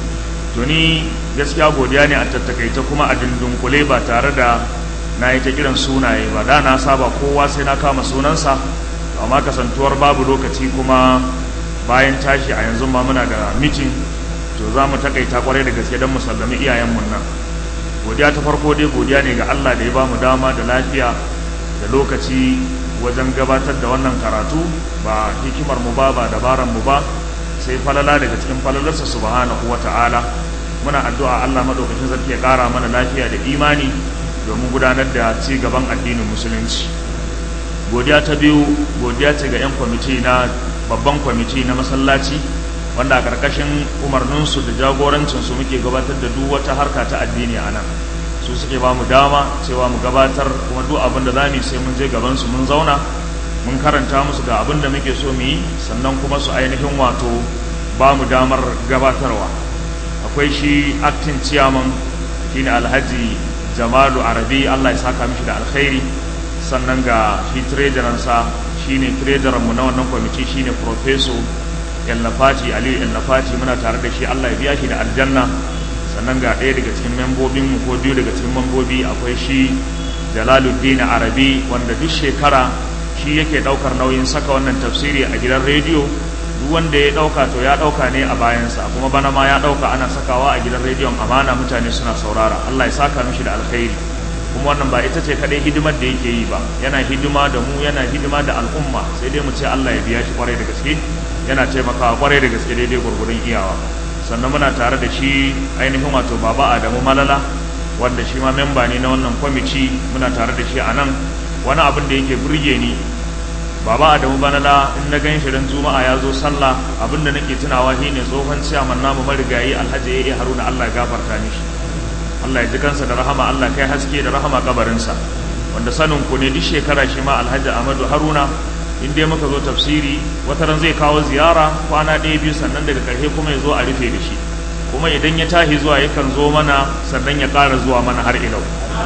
to ni gaskiya godiya ne a tattakaita kuma a dundunkule ba tare da na yi ta kiran sunaye ba da na saba kowa sai na kama sunansa amma kasantuwar babu lokaci kuma bayan tashi a yanzu ma muna da mitin to za mu takaita kwarai da gaske don mu sallami iyayenmu nan godiya ta farko dai godiya ne ga Allah da ya ba mu dama da lafiya da lokaci wajen gabatar da wannan karatu ba hikimar mu ba ba dabaran mu ba sai falala daga cikin falalarsa subhanahu wata'ala muna addu'a Allah madaukakin sarki ya kara mana lafiya da imani domin gudanar da ci gaban addinin musulunci godiya ta biyu godiya ce ga 'yan kwamiti na babban kwamiti na masallaci wanda a ƙarƙashin umarninsu da jagorancinsu muke gabatar da duk wata harka ta addini a nan su suke ba mu dama cewa mu gabatar kuma duk abin da za mu sai mun je gabansu mun zauna mun karanta musu ga abin da muke so mu yi sannan kuma su ainihin wato ba mu damar gabatarwa akwai shi acting chairman shine alhaji jamalu arabi allah ya saka mishi da alkhairi sannan ga shi treasuransa shine treasurer mu na wannan kwamiti shine professor yallafati aliyu yallafati muna tare da shi allah ya biya shi da aljanna sannan ga ɗaya daga cikin membobin mu ko biyu daga cikin membobi akwai shi jalaluddin arabi wanda duk shekara shi yake ɗaukar nauyin saka wannan tafsiri a gidan rediyo duk wanda ya ɗauka to ya ɗauka ne a bayansa kuma bana ma ya ɗauka ana sakawa a gidan rediyon amana mutane suna saurara allah ya saka mishi da alkhairi kuma wannan ba ita ce kadai hidimar da yake yi ba yana hidima da mu yana hidima da al'umma sai dai mu ce Allah ya biya shi kwarai da gaske yana taimakawa kwarai da gaske daidai gurgurun iyawa sannan muna tare da shi ainihin wato baba Adamu Malala wanda shi ma memba ne na wannan kwamiti muna tare da shi a nan wani abin da yake burge ni baba Adamu Malala in na gan shi ran juma'a ya zo sallah abin da nake tunawa shine tsohon ciyaman namu marigayi Alhaji Yayi Haruna Allah ya gafarta mishi Allah ya ji kansa da rahama Allah kai haske da rahama kabarinsa wanda sanin ku ne duk shekara shi ma Alhaji Ahmadu Haruna in dai muka zo tafsiri wata ran zai kawo ziyara kwana ɗaya biyu sannan daga ƙarshe kuma ya zo a rufe da shi kuma idan ya tahi zuwa yakan zo mana sannan ya ƙara zuwa mana har ilau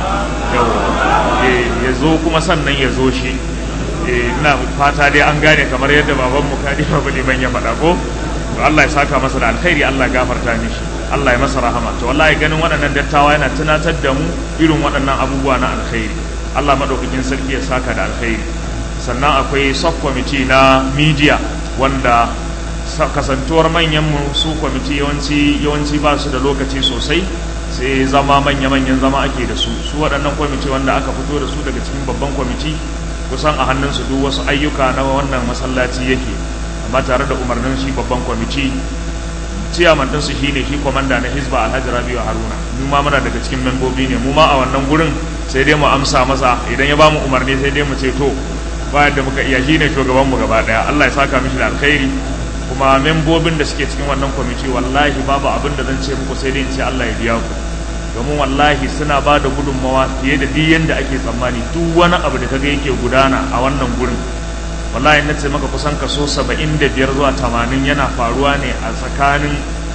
ya zo kuma sannan ya zo shi ina fata dai an gane kamar yadda babanmu kadi babu liman ya faɗa ko to Allah ya saka masa da alkhairi Allah ya gafarta mishi Allah ya masa rahama to wallahi ganin waɗannan dattawa yana tunatar da mu irin waɗannan abubuwa na alkhairi Allah madaukakin sarki ya saka da alkhairi sannan akwai sub committee na media wanda kasantuwar manyan mu su kwamiti yawanci yawanci ba su da lokaci sosai sai zama manya-manyan zama ake da su su waɗannan kwamiti wanda aka fito da su daga cikin babban kwamiti kusan a hannunsu duk wasu ayyuka na wannan masallaci yake amma tare da umarnin shi babban kwamiti ciyaman ɗinsu shi ne shi kwamanda na hizba alhaji rabiu haruna mu ma muna daga cikin membobi ne mu ma a wannan gurin sai dai mu amsa masa idan ya bamu umarni sai dai mu ce to bayan da muka iya shi ne shugabanmu gaba ɗaya allah ya saka mishi da alkhairi kuma membobin da suke cikin wannan kwamiti wallahi babu abin da zan ce muku sai dai in ce allah ya biya ku domin wallahi suna ba da gudunmawa fiye da duk yadda ake tsammani duk wani abu da kaga yake gudana a wannan gurin wallahi na ce maka kusan kaso saba'in da biyar zuwa tamanin yana faruwa ne a tsakanin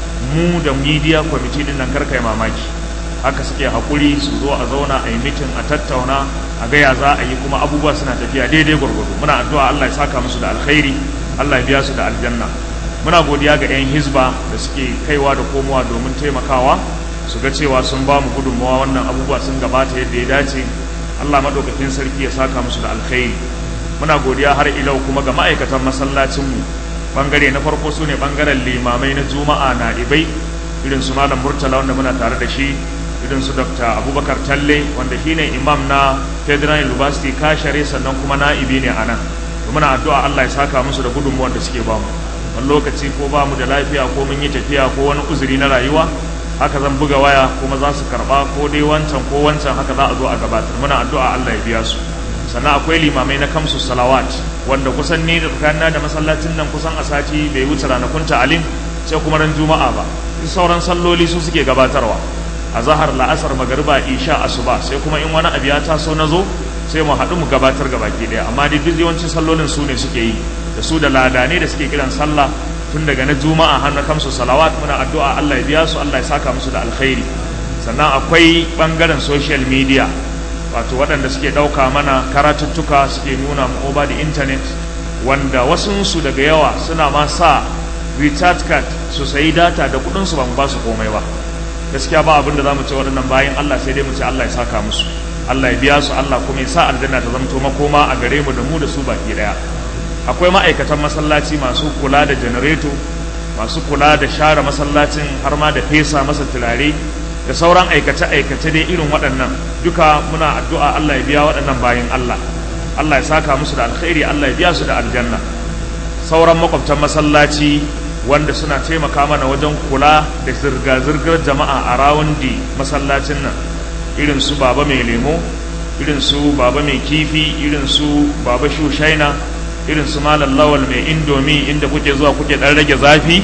mu da media committee din nan karkai mamaki haka suke haƙuri su zo a zauna a yi mitin a tattauna a gaya za a yi kuma abubuwa suna tafiya daidai gwargwado muna addu'a Allah ya saka musu da alkhairi Allah ya biya su da aljanna muna godiya ga 'yan hizba da suke kaiwa da komowa domin taimakawa su ga cewa sun ba mu gudunmawa wannan abubuwa sun gabata yadda ya dace Allah maɗaukakin sarki ya saka musu da alkhairi muna godiya har ilau kuma ga ma'aikatan masallacinmu bangare na farko su ne bangaren limamai na juma'a na ibai irin su malam murtala wanda muna tare da shi irin su dr abubakar talle wanda shi ne imam na federal university kashare sannan kuma na'ibi ne a nan muna addu'a allah ya saka musu da gudunmuwan da suke bamu wani lokaci ko ba mu da lafiya ko mun yi tafiya ko wani uzuri na rayuwa haka zan buga waya kuma za su karba ko dai wancan ko wancan haka za a zo a gabatar muna addu'a allah ya biya su sannan akwai limamai na kamsu salawat wanda kusan ni da tsakanina da masallacin nan kusan a sati bai wuce ranakun ta'alim sai kuma ran juma'a ba duk sauran salloli su suke gabatarwa a zahar la'asar magariba isha asuba sai kuma in wani abu ya taso na zo sai mu haɗu mu gabatar ga baki ɗaya amma dai duk yawancin sallolin su ne suke yi da su da ladane da suke kiran sallah tun daga na juma'a har na kamsu salawat muna addu'a Allah ya biya su Allah ya saka musu da alkhairi sannan akwai bangaren social media wato waɗanda suke ɗauka mana karatuttuka suke nuna mu over the internet wanda wasunsu daga yawa suna ma sa recharge card su sayi data da kuɗinsu ba mu ba su komai ba gaskiya ba abin da za mu ce waɗannan bayan Allah sai dai mu ce Allah ya saka musu Allah ya biya su Allah kuma ya sa aljanna ta zamto makoma a gare mu da mu da su baki ɗaya akwai ma'aikatan masallaci masu kula da janareto masu kula da share masallacin har ma da fesa masa turare da sauran aikace-aikace dai irin waɗannan duka muna addu'a Allah ya biya waɗannan bayan Allah Allah ya saka musu da alkhairi Allah ya biya su da aljanna sauran makwabtan masallaci wanda suna taimaka mana wajen kula da zirga-zirgar jama'a a rawundi masallacin nan irin su baba mai lemo irin su baba mai kifi irin su baba shushaina irin su malam lawal mai indomi inda kuke zuwa kuke ɗan rage zafi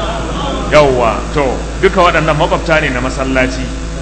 yawwa to duka waɗannan makwabta ne na masallaci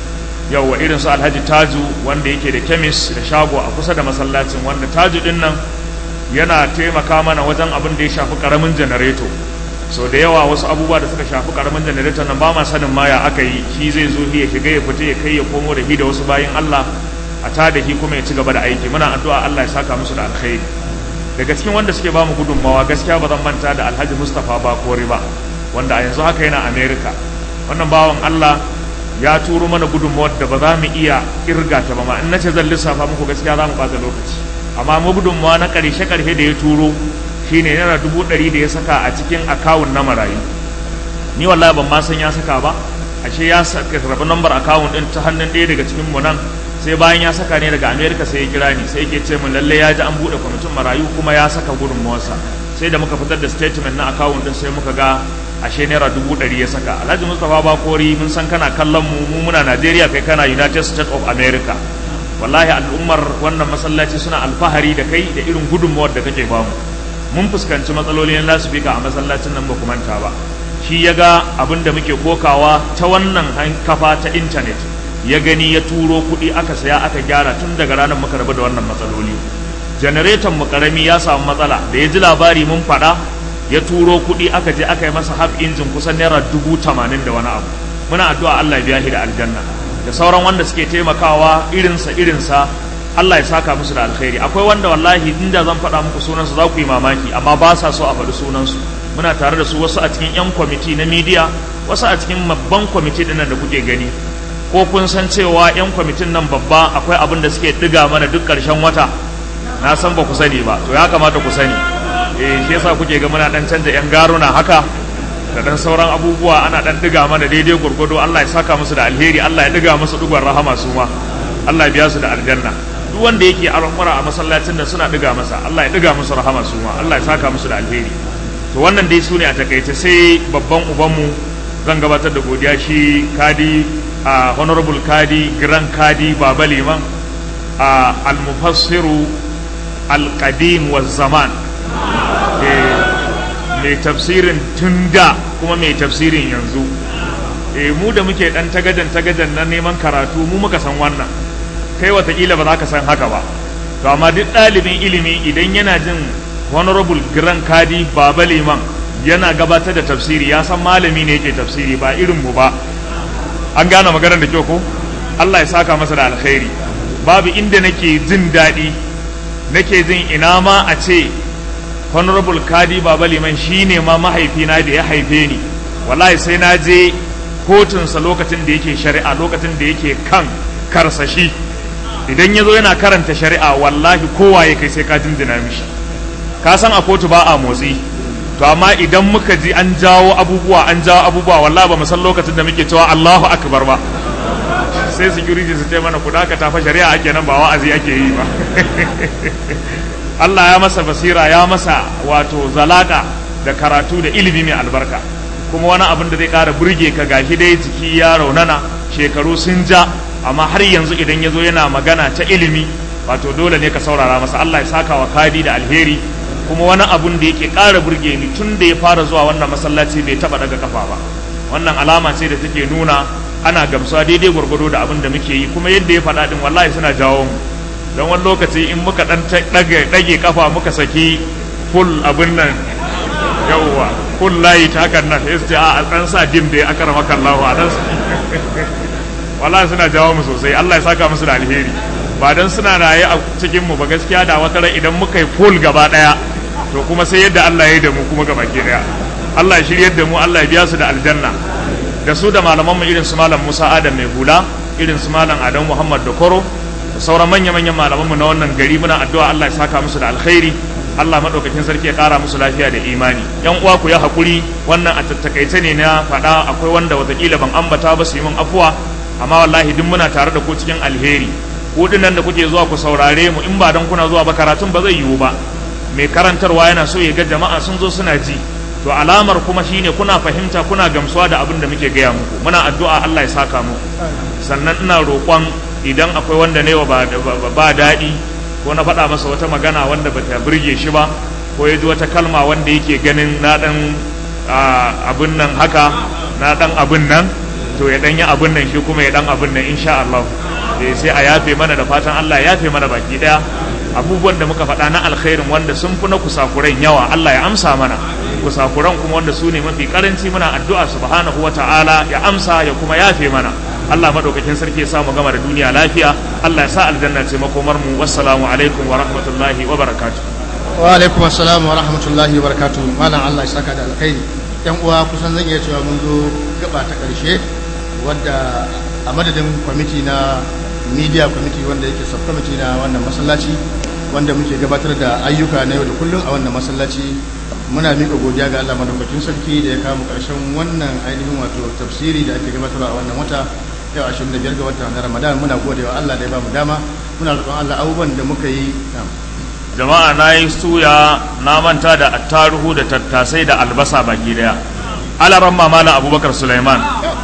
yawwa irin su alhaji taju wanda yake da kemis da shago a kusa da masallacin wanda taju din nan yana taimaka mana wajen abin da ya shafi karamin janareto so da yawa wasu abubuwa da suka shafi karamin janareto nan ba ma sanin ma ya aka yi shi zai zo ya shiga ya fita ya kai ya komo da hi da wasu bayin Allah a ta da hi kuma ya ci gaba da aiki muna addu'a Allah ya saka musu da alkhairi daga cikin wanda suke ba mu gudunmawa gaskiya ba zan manta da Alhaji Mustapha Bakori ba wanda a yanzu haka yana America wannan bawan Allah ya turo mana gudunmawar da ba za mu iya kirga ta ba ma in nace zan lissafa muku gaskiya za mu bata lokaci amma mu gudunmawa na karshe karshe da ya turo shine naira dubu ɗari da ya saka a cikin akawun na marayu ni wallahi ban ma san ya saka ba ashe ya saka rabu lambar akawun din ta hannun ɗaya daga cikin mu nan sai bayan ya saka ne daga america sai ya kira ni sai yake ce min lalle ya ji an buɗe kwamitin marayu kuma ya saka gudunmawarsa sai da muka fitar da statement na akawun din sai muka ga ashe naira dubu ɗari ya saka alhaji mustapha bakori mun san kana kallon mu mu muna najeriya kai kana united states of america wallahi al'ummar wannan masallaci suna alfahari da kai da irin gudunmawar da kake bamu mun fuskanci matsaloli na lasifika a masallacin nan ba ku manta ba shi ya ga abin da muke kokawa ta wannan kafa ta intanet ya gani ya turo kuɗi aka saya aka gyara tun daga ranar muka rabu da wannan matsaloli janareton mu karami ya samu matsala da ya ji labari mun faɗa ya turo kuɗi aka je aka yi masa hab injin kusan naira dubu tamanin da wani abu muna addu'a Allah ya biya shi da aljanna da sauran wanda suke taimakawa irinsa irinsa Allah ya saka musu da alkhairi akwai wanda wallahi inda zan faɗa muku sunansu za ku yi mamaki amma ba sa so a faɗi sunansu muna tare da su wasu a cikin 'yan kwamiti na midiya wasu a cikin babban kwamiti ɗin nan da kuke gani ko kun san cewa 'yan kwamitin nan babba akwai abin da suke ɗiga mana duk ƙarshen wata na san ba ku sani ba to ya kamata ku sani eh shi yasa kuke ga muna dan canza 'yan garuna haka da dan sauran abubuwa ana dan diga mana daidai gurgudu Allah ya saka musu da alheri Allah ya diga musu dugon rahama su ma Allah ya biya su da aljanna duk wanda yake al'amura a masallacin da suna diga masa Allah ya diga musu rahama su ma Allah ya saka musu da alheri to wannan dai su ne a takaice sai babban ubanmu zan gabatar da godiya shi kadi a honorable kadi grand kadi baba liman a al-mufassiru al-qadim wa zaman mai tafsirin tun da kuma mai tafsirin yanzu e mu da muke dan tagadan tagadan na neman karatu mu muka san wannan kai watakila ba za ka san haka ba to amma duk ɗalibin ilimi idan yana jin honorable grand kadi baba liman yana gabatar da tafsiri ya san malami ne yake tafsiri ba irin mu ba an gane maganar da kyau ko Allah ya saka masa da alkhairi babu inda nake jin daɗi nake jin ina ma a ce honorable kadi baba liman shine ma mahaifina da ya haife ni wallahi sai na je kotunsa lokacin da yake shari'a lokacin da yake kan karsashi idan ya zo yana karanta shari'a wallahi kowa ya kai sai ka jinjina mishi ka san a kotu ba a motsi to amma idan muka ji an jawo abubuwa an jawo abubuwa wallahi ba mu san lokacin da muke cewa Allahu akbar ba sai security su ce mana ku dakata fa shari'a ake nan ba wa'azi ake yi ba Allah ya masa basira ya masa wato zalaka da karatu da ilimi mai albarka kuma wani abin da zai ƙara burge ka gashi dai jiki ya raunana shekaru sun ja amma har yanzu idan ya zo yana magana ta ilimi wato dole ne ka saurara masa Allah ya saka wa kadi da alheri kuma wani abun da yake ƙara burge ni tun da ya fara zuwa wannan masallaci bai taɓa daga kafa ba wannan alama ce da take nuna ana gamsuwa daidai gwargwado da abin da muke yi kuma yadda ya faɗa din wallahi suna jawo mu don wani lokaci in muka ɗan ɗage kafa muka saki full abin nan yawwa full layi ta hakan nan sai su ce a ɗan sa dim da ya akara maka Allah a ɗan wallahi suna jawo mu sosai Allah ya saka musu da alheri ba dan suna raye a cikin mu ba gaskiya da wata ran idan muka yi full gaba daya to kuma sai yadda Allah ya yi da mu kuma gaba ke daya Allah ya shiryar da mu Allah ya biya su da aljanna da su da malaman mu irin su malam Musa Adam mai hula irin su malam Adam Muhammad da Koro da sauran manya manyan malaman mu na wannan gari muna addu'a Allah ya saka musu da alkhairi Allah madaukakin sarki ya kara musu lafiya da imani yan uwa ku ya hakuri wannan a tattakaice ne na faɗa akwai wanda watakila ban ambata ba su yi min afuwa amma wallahi duk muna tare da ku cikin alheri ku nan da kuke zuwa ku saurare mu in ba dan kuna zuwa ba karatun ba zai yiwu ba mai karantarwa yana so ya ga jama'a sun zo suna ji to alamar kuma shine kuna fahimta kuna gamsuwa da abin da muke gaya muku muna addu'a Allah ya saka muku sannan ina roƙon idan akwai wanda ne ba ba daɗi ko na faɗa masa wata magana wanda bata burge shi ba ko ya ji wata kalma wanda yake ganin na ɗan abin nan haka na ɗan abin nan to ya ɗan yi abin nan shi kuma ya ɗan abin nan insha Allah sai a yafe mana da fatan Allah ya yafe mana baki ɗaya abubuwan da muka faɗa na alkhairin wanda sun fi na kusakuran yawa Allah ya amsa mana kusakuran kuma wanda su ne mafi karanci muna addu'a subhanahu wa ta'ala ya amsa ya kuma yafe mana Allah madaukakin sarki ya samu gama da duniya lafiya Allah ya sa aljanna ce makomar mu wassalamu alaikum wa rahmatullahi wa barakatuh wa alaikum assalam wa rahmatullahi wa barakatuh malam Allah ya saka da alkhairi yan uwa kusan zan iya cewa mun zo gaba ta karshe wadda a madadin kwamiti na media committee wanda yake subcommittee na wannan masallaci wanda muke gabatar da ayyuka na yau da kullum a wannan masallaci muna miƙa godiya ga Allah madaukakin sarki da ya kama ƙarshen wannan ainihin wato tafsiri da ake gabatarwa a wannan wata yau 25 ga watan na Ramadan muna godewa Allah da ya bamu dama muna roƙon Allah abubuwan da muka yi jama'a na yi suya na manta da attaruhu da tattasai da albasa baki daya alaran mamala abubakar suleiman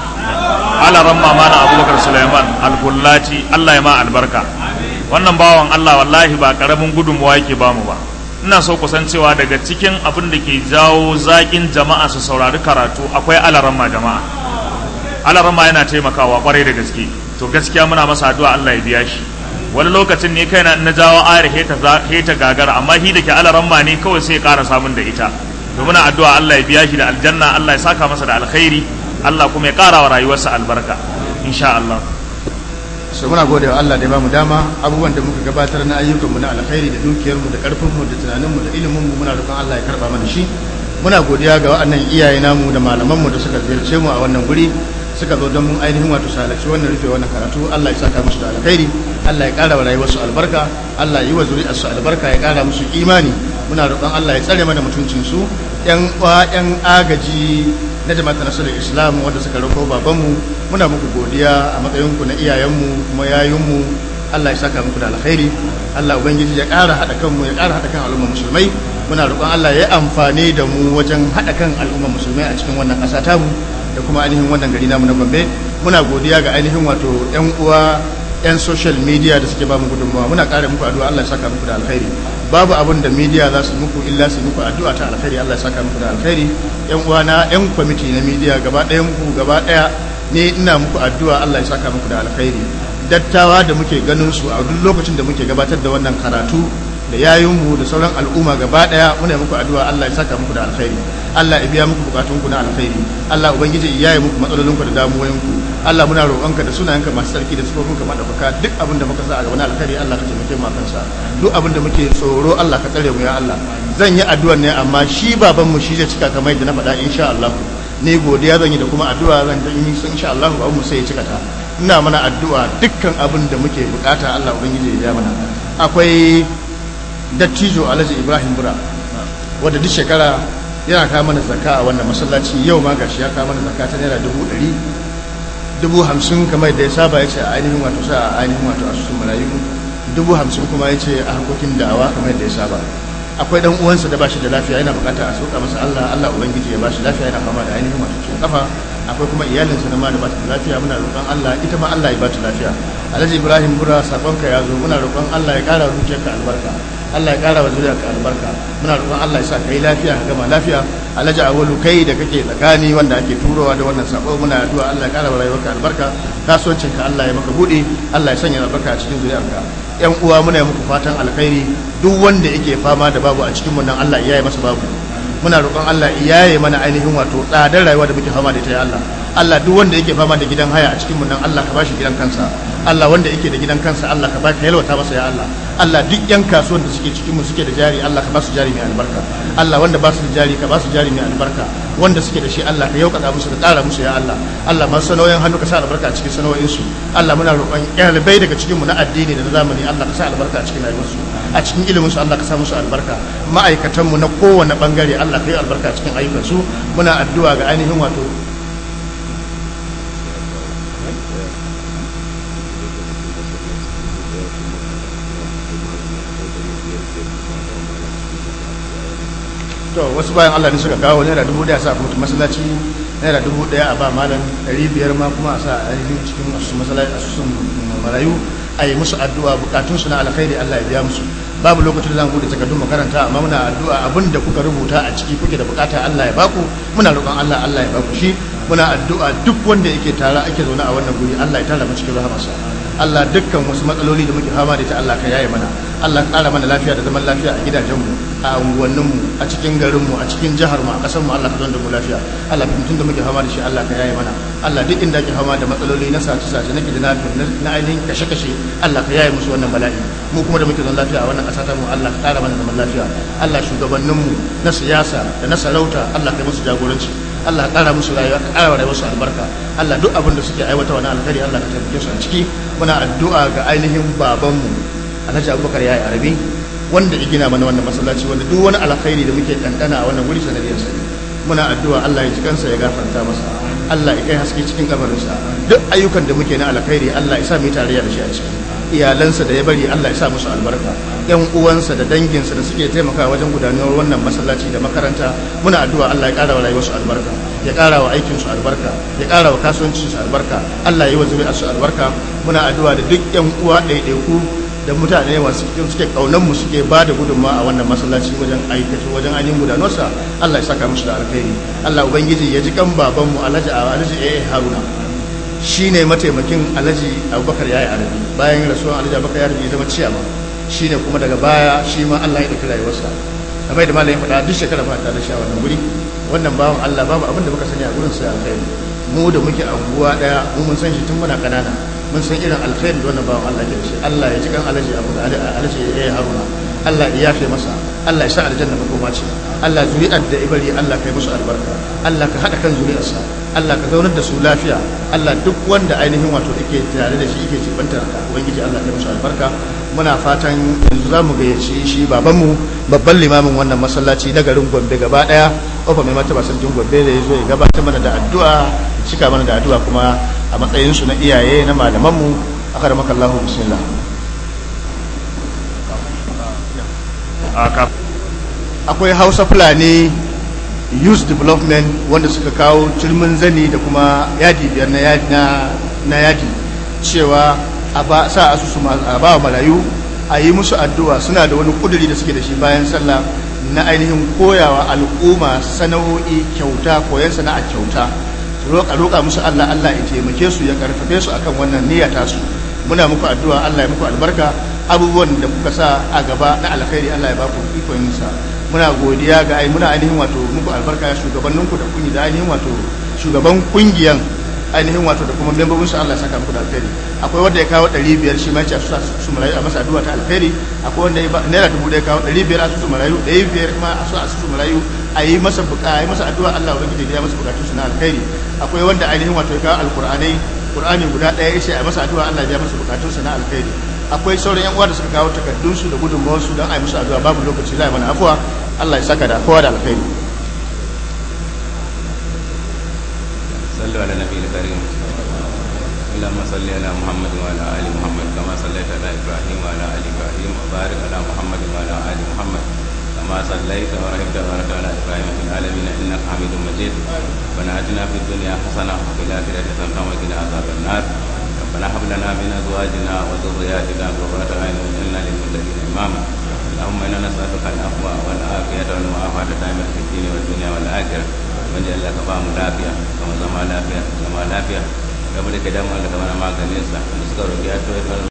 alaran mamana abubakar suleiman alkullaci allah ya ma albarka wannan bawan allah wallahi ba karamin gudunmuwa yake bamu ba ina so kusan cewa daga cikin abin da ke jawo zaƙin jama'a su saurari karatu akwai alaran ma jama'a alaran ma yana taimakawa kwarai da gaske to gaskiya muna masa addu'a allah ya biya shi wani lokacin ne kaina na jawo ayar heta gagara amma shi da ke alaran ma ne kawai sai ya ƙara samun da ita to muna addu'a allah ya biya shi da aljanna allah ya saka masa da alkhairi Allah kuma ya ƙara wa rayuwarsa albarka insha Allah so muna gode wa Allah da ya bamu dama abubuwan da muka gabatar na ayyukanmu na alkhairi da dukiyarmu da ƙarfinmu da tunaninmu da iliminmu muna roƙon Allah ya karba mana shi muna godiya ga waɗannan iyaye namu da malamanmu da suka ziyarce mu a wannan guri suka zo don mun ainihin wato salaci wannan rufe wannan karatu Allah ya saka musu da alkhairi Allah ya ƙara wa rayuwarsu albarka Allah ya yi wa zuri'arsu albarka ya ƙara musu imani muna roƙon Allah ya tsare mana mutuncinsu yan yan agaji na jama'atar nasarar islam wanda suka rako babanmu muna muku godiya a matsayinku na iyayenmu kuma yayinmu Allah ya saka muku da alkhairi Allah ubangiji ya ƙara haɗa kanmu ya ƙara haɗa kan al'ummar musulmai muna roƙon Allah ya amfani da mu wajen haɗa kan al'ummar musulmai a cikin wannan ƙasa tamu da kuma ainihin wannan gari namu na Gombe muna godiya ga ainihin wato ƴan uwa ƴan social media da suke ba mu gudunmawa muna ƙara muku addu'a Allah ya saka muku da alkhairi babu abin da media za su muku illa su muku addu'a ta alkhairi Allah ya saka muku da alkhairi ƴan uwa na ƴan kwamiti na media gaba ɗayan ku gaba ɗaya ne ina muku addu'a Allah ya saka muku da alkhairi dattawa da muke ganin su a duk lokacin da muke gabatar da wannan karatu da yayinmu da sauran al'umma gaba daya muna muku addu'a Allah ya saka muku da alkhairi Allah ya biya muku bukatunku na alkhairi Allah ubangiji ya yi muku matsalolinku da damuwoyinku Allah muna roƙonka da sunayenka masu sarki da sifofinka madaukaka duk abin da muka sa a gaba na alkhairi Allah ka taimake mu akan sa duk abin da muke tsoro Allah ka tsare mu ya Allah zan yi addu'a ne amma shi baban mu shi zai cika kamar yadda na faɗa insha Allah ne godiya zan yi da kuma addu'a zan yi insha Allah ba mu sai ya cika ta ina mana addu'a dukkan abin da muke bukata Allah ubangiji ya mana akwai dattijo Alhaji Ibrahim Bura wanda duk shekara yana kawo mana zakka a wannan masallaci yau ma gashi ya kawo mana zakka ta naira dubu ɗari dubu hamsin kamar da ya saba ya ce a ainihin wato sa a ainihin wato asusun marayu dubu hamsin kuma ya ce a harkokin da'awa kamar da ya saba akwai dan uwansa da bashi da lafiya yana bukata a sauka masa Allah Allah ubangiji ya bashi lafiya yana fama da ainihin wato ciwon kafa akwai kuma iyalinsa na ma da bata da lafiya muna roƙon Allah ita ma Allah ya bata lafiya Alhaji Ibrahim Bura sakonka ya zo muna roƙon Allah ya ƙara zuciyarka albarka Allah ya ƙara wa zuriyarka albarka muna roƙon Allah ya sa kai lafiya ka gama lafiya Alhaji Awalu kai da kake tsakani wanda ake turowa da wannan sako muna addu'a Allah ya ƙara wa rayuwarka albarka kasuwancinka Allah ya maka buɗe Allah ya sanya albarka a cikin zuriyarka yan uwa muna yi muku fatan alkhairi duk wanda yake fama da babu a cikin mu nan Allah ya yi masa babu muna roƙon Allah iyaye mana ainihin wato tsadar rayuwa da muke fama da ita ya Allah Allah duk wanda yake fama da gidan haya a cikin mu nan Allah ka bashi gidan kansa Allah wanda yake da gidan kansa Allah ka baka yalwata masa ya Allah Allah duk yan kasuwan da suke cikin mu suke da jari Allah ka ba su jari mai albarka Allah wanda ba su da jari ka ba su jari mai albarka wanda suke da shi Allah ka yaukata musu da ƙara musu ya Allah Allah masu sanoyin hannu ka sa albarka a cikin sanoyin su Allah muna roƙon ɗalibai daga cikin mu na addini da na zamani Allah ka sa albarka a cikin rayuwarsu a cikin ilimin su Allah ka sa musu albarka ma'aikatan mu na kowane bangare Allah ka yi albarka a cikin ayyukan su muna addu'a ga ainihin wato to wasu bayan Allah ne suka kawo naira dubu daya sa kuma masallaci naira dubu daya a ba malam ɗari biyar ma kuma a sa a ainihin cikin asusun masallaci asusun marayu a yi musu addu'a bukatun su na alkhairi Allah ya biya musu babu lokacin da zan bude takardun makaranta amma muna addu'a abin da kuka rubuta a ciki kuke da bukata Allah ya baku muna roƙon Allah Allah ya baku shi muna addu'a duk wanda yake tara ake zaune a wannan guri Allah ya tara mu cikin rahamarsa Allah dukkan wasu matsaloli da muke fama da ita Allah ka yaye mana Allah ƙara mana lafiya da zaman lafiya a gidajenmu a unguwanninmu a cikin garinmu a cikin jiharmu a ƙasarmu Allah ka da mu lafiya Allah ka mutum da muke fama da shi Allah ka yaye mana Allah duk inda ake fama da matsaloli na sace sace na kidna na ainihin kashe kashe Allah ka yaye musu wannan bala'i mu kuma da muke zan lafiya a wannan ƙasa ta mu Allah ka ƙara mana zaman lafiya Allah shugabanninmu na siyasa da na sarauta Allah ka yi musu jagoranci Allah ƙara musu rayuwa ka ƙara rayuwar su albarka Allah duk abin da suke aiwata wani alkhairi Allah ka taimake su a ciki muna addu'a ga ainihin babanmu Alhaji Abubakar yayi Arabi wanda ya gina mana wannan masallaci wanda duk wani alkhairi da muke dandana a wannan wuri sanadiyar sa muna addu'a Allah ya ji kansa ya gafarta masa Allah ya kai haske cikin kabarinsa duk ayyukan da muke na alkhairi Allah ya sa mu tarayya da shi a ciki iyalansa da ya bari Allah ya sa musu albarka yan uwansa da danginsa da suke taimakawa wajen gudanar wannan masallaci da makaranta muna addu'a Allah ya ƙara wa rayuwarsu albarka ya ƙara wa aikinsu albarka ya ƙara wa kasuwancinsu albarka Allah ya yi wa zuri'arsu albarka muna addu'a da duk yan uwa ɗaiɗaiku da mutane masu cikin suke kaunan mu suke ba da gudunma a wannan masallaci wajen aikata wajen ainihin gudanarsa Allah ya saka musu da alkhairi Allah ubangiji ya ji kan babanmu Alhaji Alhaji A Haruna shine mataimakin Alhaji Abubakar yayi arabi bayan rasuwan Alhaji Abubakar yayi arabi ya zama ciyama shine kuma daga baya shi ma Allah ya dauki rayuwarsa kamar da malamin faɗa duk shekara ba ta da sha wannan guri wannan bawan Allah babu abin da muka sani a gurin sa alkhairi mu da muke anguwa daya mu mun san shi tun muna kanana mun san irin alkhairi da wannan bawan Allah ke da shi Allah ya ji kan Alhaji Abu Alhaji ya Haruna Allah ya yafe masa Allah ya sa aljanna makoma ce Allah zuri'ar da ibari Allah kai musu albarka Allah ka hada kan zuri'arsa Allah ka zaunar da su lafiya Allah duk wanda ainihin wato yake tare da shi yake jibanta ubangiji Allah kai musu albarka muna fatan yanzu za mu gayyaci shi babanmu babban limamin wannan masallaci na garin gombe gaba daya ofa mai martaba sarkin gombe da ya zo ya gabatar mana da addu'a cika mana da addu'a kuma a matsayinsu na iyaye na malamanmu aka da makallahu bismillah akwai hausa fulani youth development wanda suka kawo turmin zani da kuma yadi biyar na yadi, na yadi cewa a ba sa asusu a ba marayu a yi musu addu'a suna da wani kuduri da suke da shi bayan sallah na ainihin koyawa al'umma sana'o'i kyauta koyan sana'a kyauta roƙa roƙa musu Allah Allah ya taimake su ya karfafe su akan wannan niyya tasu muna muku addu'a Allah ya muku albarka abubuwan da kuka sa a gaba na alkhairi Allah ya ba ku ikon sa muna godiya ga ai muna ainihin wato muku albarka ya shugabanninku da kungi da ainihin wato shugaban kungiyan ainihin wato da kuma membobin su Allah ya saka muku da alkhairi akwai wanda ya kawo 500 shi ma ya ce su su marayu a masa addu'a ta alkhairi akwai wanda ya ba naira dubu da ya kawo 500 a su marayu 500 kuma a su a su marayu a yi masa buka a yi masa addu'a Allah ubangiji ya masa bukatun su na alkhairi akwai wanda ainihin wato ya kawo alqur'anai qur'ani guda ɗaya ya ce a masa addu'a Allah ya masa bukatun su na alkhairi akwai sauran yan uwa da suka kawo takardun su da gudunmawar su don a yi musu addu'a babu lokaci za a yi mana afuwa Allah ya saka da kowa da alkhairi صلوا على النبي الكريم اللهم صل على محمد وعلى ال محمد كما صليت على ابراهيم وعلى ال ابراهيم وبارك على محمد وعلى ال محمد كما صليت ورحمت وبارك على ابراهيم في العالمين انك حميد مجيد ربنا اتنا في الدنيا حسنه وفي الاخره حسنه وقنا عذاب النار ربنا هب لنا من ازواجنا وذرياتنا قرة اعين واجعلنا للمتقين اماما اللهم انا نسالك العفو والعافيه والمعافاه دائما في الدين والدنيا والاخره wanda Allah ka ba mu lafiya kuma zama lafiya zama lafiya game da kidan Allah ka mana maganin sa da suka roƙi addu'a